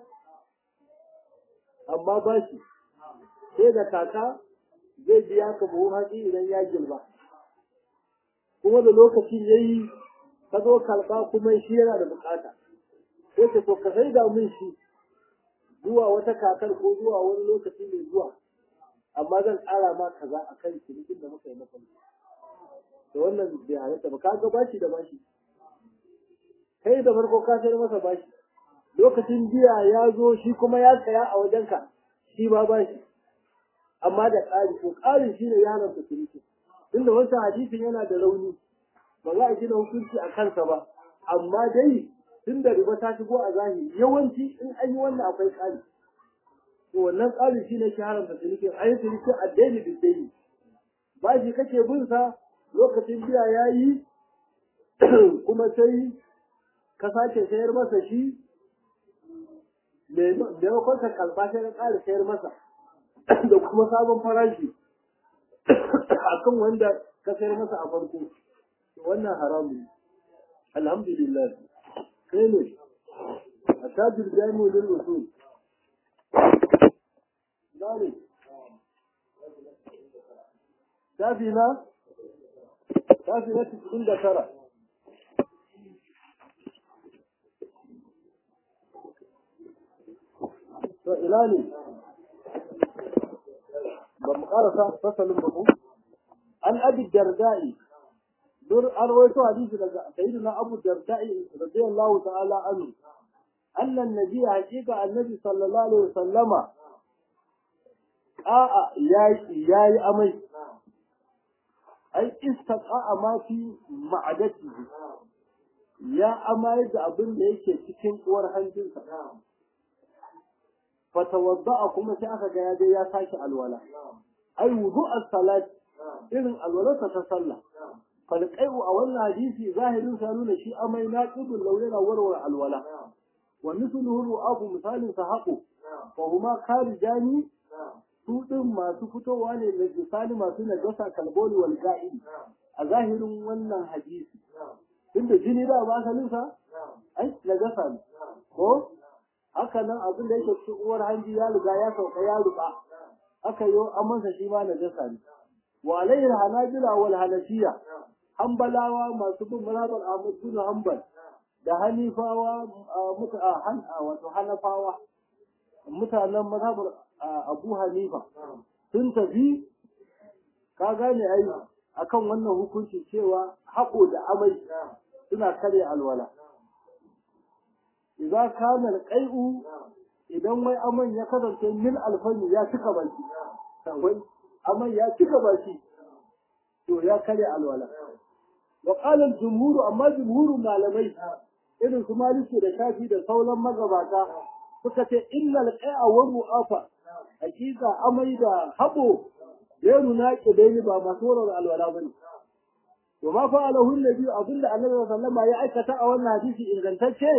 S1: amma ba shi sai da kaka zai biya ka buhu hatsi idan ya girba kuma da lokacin ya yi ka zo karɓa kuma shi yana da bukata sai ka to ka sai da min shi zuwa wata kakar ko zuwa wani lokaci mai zuwa amma zan ƙara ma kaza a kan cinikin da muka yi na farko da wannan bai halatta ba ka ga bashi da bashi kai da farko ka sayar masa bashi lokacin biya ya zo shi kuma ya saya a wajenka shi ma bashi amma da ƙari ko ƙarin shi ne ya haramta ciniki tunda wancan hadisin yana da rauni ba za a gina hukunci a kansa ba amma dai tun da riba ta shigo a zahiri yawanci in an yi wannan akwai ƙari to wannan ƙari shi ne ke haramta ciniki a yi ciniki a daini da daini ba shi kake bin sa lokacin biya ya yi kuma sai ka sake sayar masa shi maimakon ka kalba sai ka ƙara sayar masa da kuma sabon farashi akan wanda ka sayar masa a farko wannan haramun alhamdulillah kai ne a tajir jami'u lil usul dare tafi na tafi na cikin da tara to ina ne ba mu karasa fasalin ba ku an abi dardai dur an rawaito hadisi daga sayyidina abu dardai radiyallahu ta'ala anhu anna an-nabiy haqiqa annabi sallallahu alaihi wasallama a'a yayi yayi amai ai istaqa'a ma fi ma'adatihi ya amai da abin da yake cikin uwar hanjinsa fatawadda'a kuma sai aka ga ya je ya sake alwala ai wudu as-salat irin alwalarsa ta sallah falqai'u a wannan hadisi zahirin sa nuna shi amai na qibul launa warwar alwala wa mithluhu ru'abu misalin sa haqu fa huma kharijani su din masu fitowa ne da misali masu najasa kalboli wal ga'id a zahirin wannan hadisi tunda jini da ba asalin sa ai najasa ne ko haka nan abin da yake cikin uwar hanji ya riga ya sauka ya ruka aka yi amansa shi ma najasa ne wa alayhi hanajila wal hanafiya hanbalawa masu bin mazhabar Ahmad bin Hanbal da hanifawa muta han wato hanafawa mutanen mazhabar Abu Hanifa sun tafi ka gane ai akan wannan hukunci cewa haƙo da amai suna kare alwala idza kana alqai'u idan wai aman ya kasance mil alfani ya cika baki wai aman ya cika baki to ya kare alwala wa qala al-jumhur amma jumhur malamai irin su maliki da shafi da sauran magabata suka ce innal qai'a wa ru'afa hakika amai da habo yanu na kidaini ba masu warar alwala bane wa ma fa'alahu an-nabi abinda annabi sallallahu alaihi wasallam ya aikata a wannan hadisi ingantacce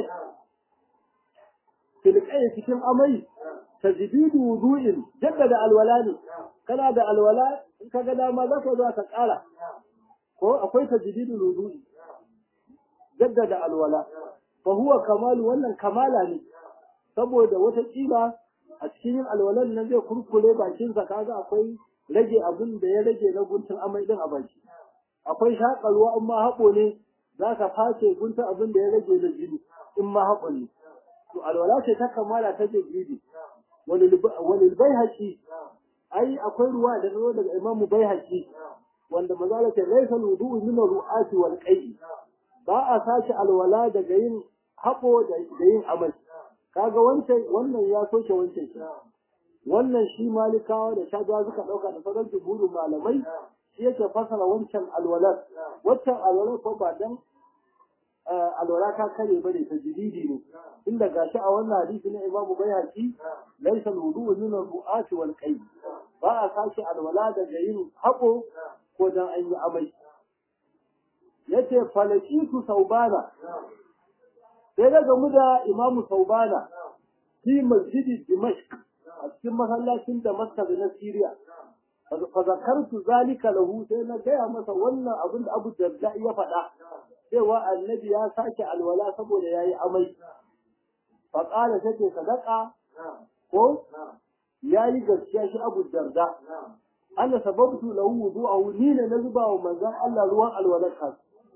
S1: filƙai cikin amai tajdidu wudu'in jaddada alwala ne kana da alwala in ka ga dama za ka zo ka ƙara ko akwai tajdidu wudu'i jaddada alwala fa huwa kamalu wannan kamala ne saboda wata kila a cikin yin alwalan nan zai kurkure bakin sa kaga akwai rage abin da ya rage na guntun amai din a baki akwai shakalwa in ma haƙo ne za ka face guntun abin da ya rage na jini in ma haƙo ne to alwala ce ta kamala ta tajridi walil baihaqi ai akwai ruwa da zo daga imam baihaqi wanda mazala ce laysa wudu'u min ru'ati wal qai ba a sashi alwala daga yin hako da yin amal kaga wancan wannan ya soke wancan shi wannan shi malikawa da shaga suka dauka da sauran jumhurin malamai shi yake fasara wancan alwalar wancan alwalar ko ba dan alwala ta kare bane ta jididi ne inda gashi a wannan hadisi na Imam Bayhaqi laysa al-wudu'u min al-ru'ati wal qayb ba a sashi alwala daga yin hako ko dan an yi amai yace falakitu saubana sai da gamu da Imam Saubana fi masjidi Dimashq a cikin masallacin Damascus na Syria fa zakartu zalika lahu sai na gaya masa wannan abin da Abu Darda ya faɗa cewa annabi ya sake alwala saboda ya yi amai faƙala ta ce sadaka ko ya yi gaskiya shi abu darda ana sababtu lahu wudu'ahu ni ne na zuba wa manzon Allah ruwan alwalar ka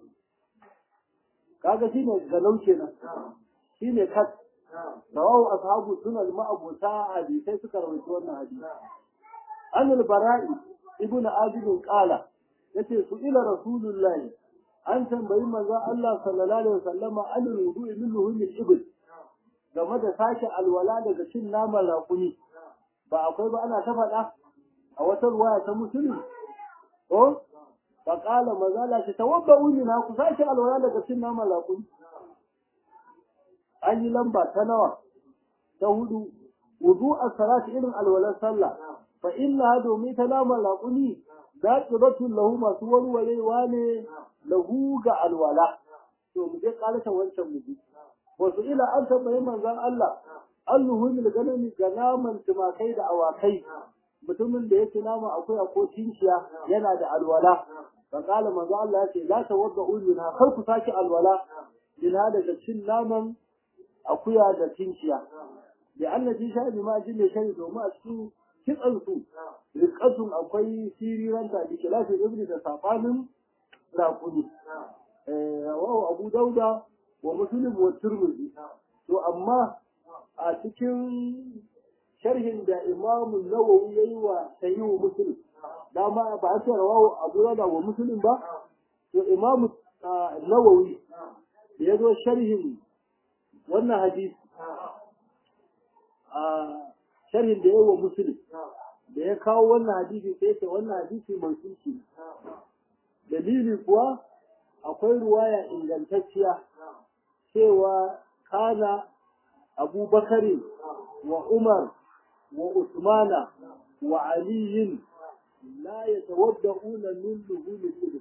S1: kaga shine galau kenan shine kat rawahu ashabu sunan ma'abuta hadisai suka rawaito wannan hadisi an al-bara'i ibnu abid qala yace su ila rasulullahi an tambayi manzon Allah sallallahu alaihi wasallama an rudu'i min luhumil ibl game da sake alwala daga cin naman raƙumi ba akwai ba ana ta faɗa a wata ruwaya ta musulmi ko fa qala mazala ta tawabba'u min ku sake alwala daga cin naman raƙumi an yi lamba ta nawa ta hudu wudu as-salati irin alwalar sallah fa inna domin ta naman raƙumi daqiratun lahu masu warwarewa ne lahu ga alwala to mu je ƙarasa wancan mu ji wasu ila an tambayi manzon Allah alluhumil ganami ga naman tumakai da awakai mutumin da ya ci nama akwai ko tinciya yana da alwala fa qala manzo Allah ya ce la tawaddu minha kar ku saki alwala minha daga cin naman akuya da tinciya da Allah ji sha bi ma jin ne shari domin a cikin kitsan su riqatun akwai siriranta da kilafi ibni da safanin raquni eh wa Abu Dauda wa Muslim wa Tirmidhi to amma a cikin sharhin da Imam Nawawi yayi wa Sahih Muslim dama ba a ce rawahu Abu Dawud wa Muslim ba to Imam Nawawi da ya zo sharhin wannan hadisi a sharhin da yayi wa Muslim da ya kawo wannan hadisi sai ce wannan hadisi mansuki dalili kuwa akwai ruwaya ingantacciya cewa kana أبو بكر وعمر وعثمان وعلي لا يتوضؤون من لحوم الإبل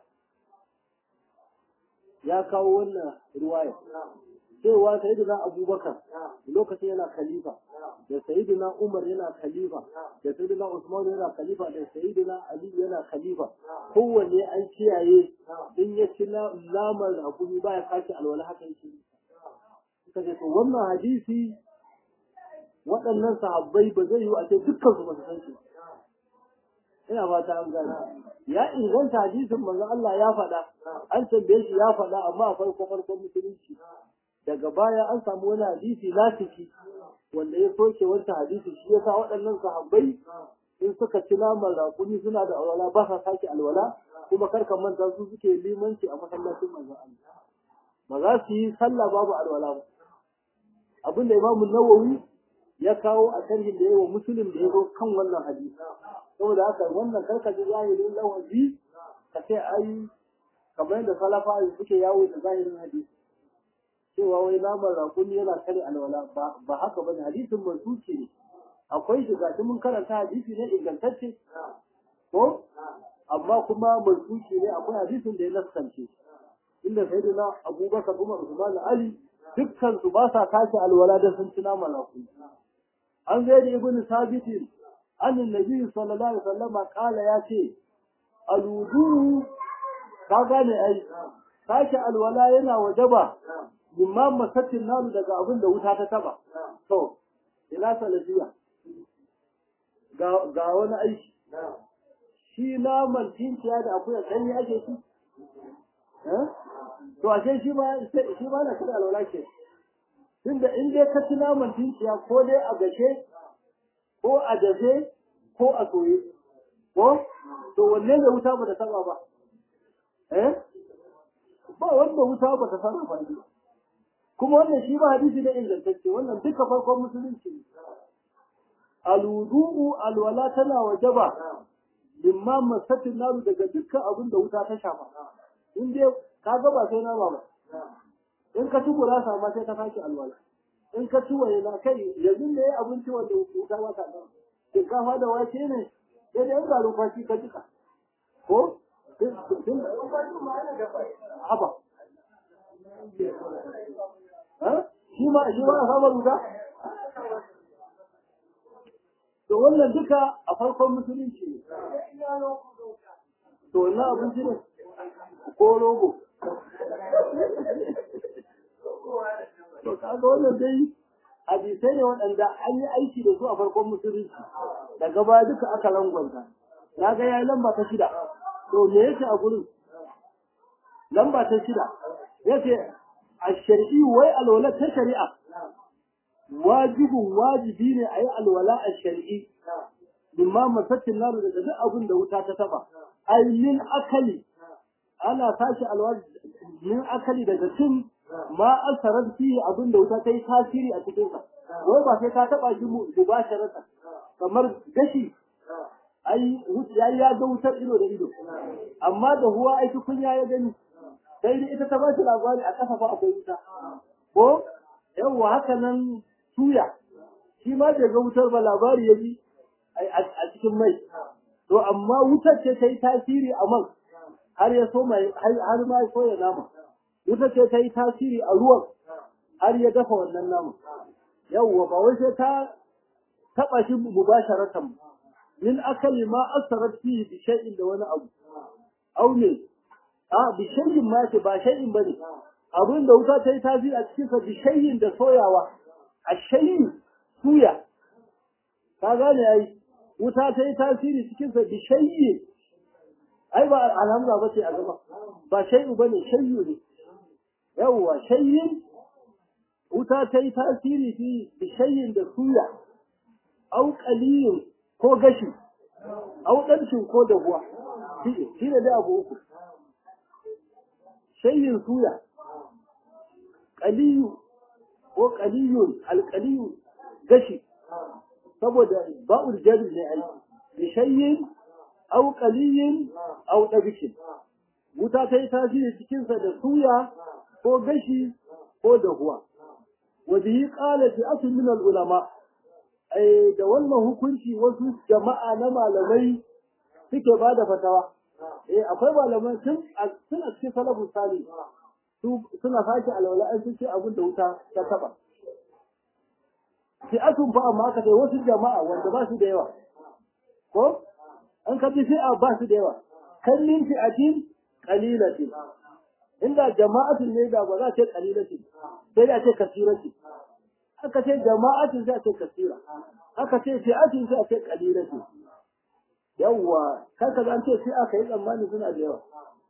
S1: ya kawo wannan ruwaya cewa sayyidina abubakar lokacin yana khalifa da sayyidina umar yana khalifa da sayyidina usman yana khalifa da sayyidina ali yana khalifa kowanne an kiyaye in ya ci lamar hakuri baya kashi alwala haka yake suka ce to wannan hadisi waɗannan sahabbai ba zai yi a ce dukkan su ba su san shi ina fata an gane ya inganta hadisin manzo Allah ya faɗa an tambaye shi ya faɗa amma a farko farkon musulunci daga baya an samu wani hadisi lasiki wanda ya soke wancan hadisi shi yasa waɗannan sahabbai in suka ci naman raƙumi suna da alwala ba sa sake alwala kuma kar ka manta su suke limanci a masallacin manzo Allah ba za su yi sallah babu alwala ba abin da imamu nawawi ya kawo a sharhin da yawa musulun da ya zo kan wannan hadisi saboda haka wannan karka ji zahirin lawazi ka ce ai kamar yadda salafa suke yawo da zahirin hadisi cewa wai naman rakuni yana kare alwala ba haka bane hadisin mansuki ne akwai shi gashi mun karanta hadisi ne ingantacce ko amma kuma mansuki ne akwai hadisin da ya naskance inda sayyidina abubakar umar usman ali dukkan su ba sa tashi alwala da sun ci nama lafi an zai da ibn sabit an annabi sallallahu alaihi wasallam kala ya ce aludu ka gane ai tashi alwala yana wajaba mimma masatin nalu daga abin da wuta ta taba to ina salafiya ga ga wani aiki shi naman tinciya da akuya kai ake ci to ashe shi ma shi ma na kada alwala ke tunda in dai ka ci naman tinciya ko dai a gashe ko a dafe ko a soye ko to wanne ne wuta ba ta saba ba eh ba wanda wuta ba ta saba ba kuma wannan shi ba hadisi ne ingantacce wannan duka farkon musulunci ne alwudu'u alwala tana wajaba limma masatin naru daga dukkan abin da wuta ta shafa in dai ka ga ba sai nama ba in ka ci gurasa ma sai ka sake alwala in ka ci waye na kai yanzu ne ya abinci wanda wuta ba ta nan shinkafa da wake ne sai da yan garin kwashi ka jika ko haba shi ma shi ma a samar wuta to wannan duka a farkon musulunci ne to wannan abinci ne ko rogo to kaga wannan dai hadisai ne waɗanda an yi aiki da su a farkon musulunci daga baya duka aka langwanta na ga yayi lamba ta shida to me yake a gurin lamba ta shida yace a shari'i wai alwala ta shari'a wajibin wajibi ne a yi alwala a shari'i mimma masattin naru daga duk abin da wuta ta taba ai min akali ana tashi alwala min akali daga cin ma asarar fi abin da wuta ta yi tasiri a cikin sa wai ba sai ka taba shi mubasharatan kamar gashi ai ya ya ga wutar ido da ido amma da huwa ai kunya ya gani sai dai ita ta ba shi labari a kasa fa akwai wuta ko yawwa haka nan suya shi ma bai ga wutar ba labari ya ji a cikin mai to amma wutar ce ta yi tasiri a man har ya so mai har ma so ya nama wuta ce ta yi tasiri a ruwan har ya dafa wannan naman yawwa ba wai sai ta taba shi mubasharatan min akali ma asarat fihi bi shay'in da wani abu au ne a bi shay'in ma ce ba shay'in bane abin da wuta ta yi tasiri a cikin sa bi shay'in da soyawa a shay'in suya ka gane ai wuta ta yi tasiri cikin sa bi shay'in ai ba alhamza ba ce a gaba ba shay'u bane shay'u ne yawwa shay'in wuta ta yi tasiri fi bishayin da suya, au ƙaliyin ko gashi, au ɗanshin ko dahuwa, shi ne da abu uku. Shayin suya, ƙaliyu ko ƙaliyun alƙaliyu gashi, saboda ba'ul jari ne ai, bishayin au ƙaliyin au ɗabikin. Wuta ta yi tasiri cikinsa da suya ko gashi ko dahuwa. وبه قال فئة من العلماء ai da wannan hukunci wasu jama'a na malamai suke ba da fatawa eh akwai malamai tun tun a cikin salafus sali su suna sake alwala an ce abin da wuta ta taba fi'atun fa amma aka ce wasu jama'a wanda ba su da yawa ko an ka fi fi'a ba su da yawa kan min fi'atin qalilatin inda jama'atin ne da ba za ce qalilatin sai da ce kasiratin aka ce jama'atin sai a ce kasira aka ce fi'atin sai a ce qalilatu yawwa kanka zan ce sai aka yi tsammani suna da yawa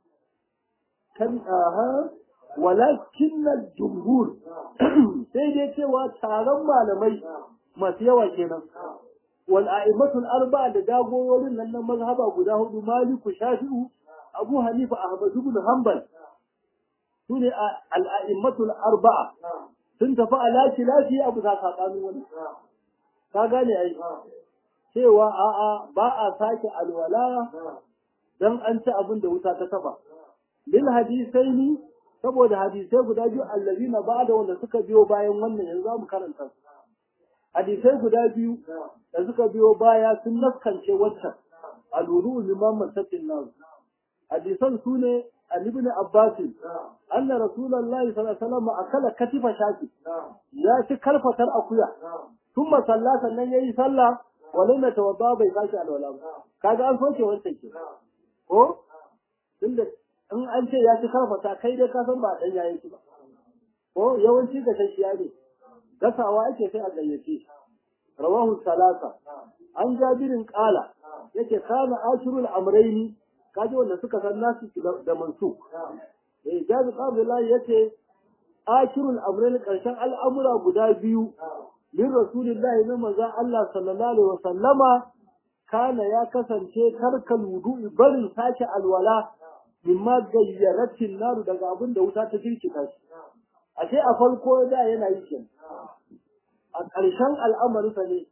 S1: kan aha walakin jumhur sai dai cewa taron malamai masu yawa kenan wal a'immatul arba'a da dagoworin nan na mazhaba guda hudu maliku shafi'u abu hanifa ahmad ibn hanbal sune al a'immatul arba'a sun tafi a lafi lafi abu za saɓanin wani. Ka gane ai, cewa a'a ba a sake alwala don an ci abin da wuta ta taba. Lil hadisai ni, saboda hadisai guda biyu allazi na ba da wanda suka biyo bayan wannan yanzu za mu karanta su. Hadisai guda biyu da suka biyo baya sun naskance waccan alwuru liman masakin nasu. Hadisan su ne عن ابن عباس أن رسول الله صلى الله عليه وسلم أكل كتف شاكي يا كلفة أقويا ثم صلى سنن يي صلى ولم يتوضا bai sake alwala ba kaga an soke wancan ke ko tunda in an ce ya ci karfata kai dai ka san ba dan yayin ba ko yawanci da tashiya ne gasawa ake sai a gayyace rawahu salasa an jabirin qala yake kana ashirul amrayni kaji wanda suka san nasu da mansu eh jabi qabdullahi yace akirul amrin karshen al'amura guda biyu min rasulillahi na manzo Allah sallallahu alaihi wasallama kana ya kasance tarkal wudu'i barin sake alwala mimma gayyaratin naru daga abin da wuta ta jirkita shi ashe a farko da yana yi kin a ƙarshen al'amarinsa ne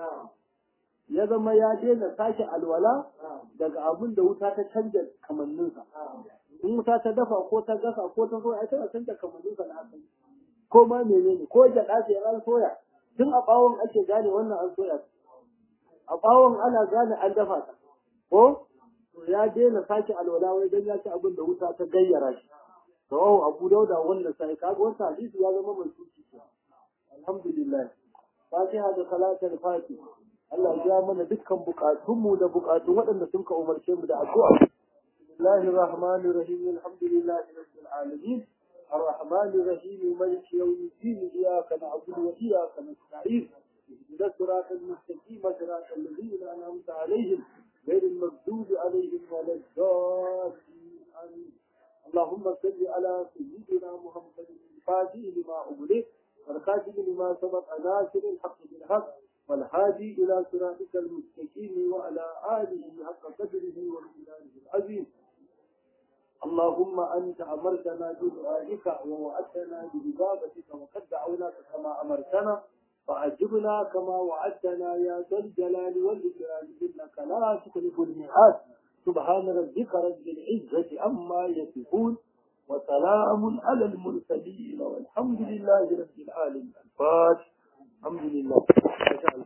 S1: ya zama ya daina sake alwala daga abin da wuta ta canja kamanninsa in wuta ta dafa ko ta gasa ko ta soya tana canja kamanninsa na asali ko ma menene ko gyaɗa ce an soya tun a ɓawon ake gane wannan an soya a ɓawon ana gane an dafa ta ko to ya daina sake alwala wai dan ya ci abin da wuta ta gayyara shi rawahu abu dauda wannan sai kaga wannan hadisi ya zama mai suci alhamdulillah fatiha da salatul fatiha Allah ya mana dukkan bukatunmu da bukatun waɗanda sun ka umarce mu da addu'a. Bismillahir Rahmanir Rahim Alhamdulillahi Rabbil Alamin Ar-Rahmanir Rahim Maliki Yawmiddin Iyyaka na'budu wa iyyaka nasta'in Ihdinas siratal mustaqim siratal ladzina an'amta 'alayhim ghayril maghdubi 'alayhim waladdallin Amin اللهم صل على سيدنا محمد الفاتح لما أغلق والخاتم لما سبق ناصر الحق بالحق والهادي إلى صراطك المستقيم وعلى آله حق قدره ومقداره العظيم اللهم أنت أمرتنا بدعائك ووعدتنا بإجابتك وقد دعوناك كما أمرتنا فأجبنا كما وعدتنا يا ذا الجلال والإكرام إنك لا تخلف الميعاد سبحان ربك رب العزة عما يصفون وسلام على المرسلين والحمد لله رب العالمين الفاتح الحمد لله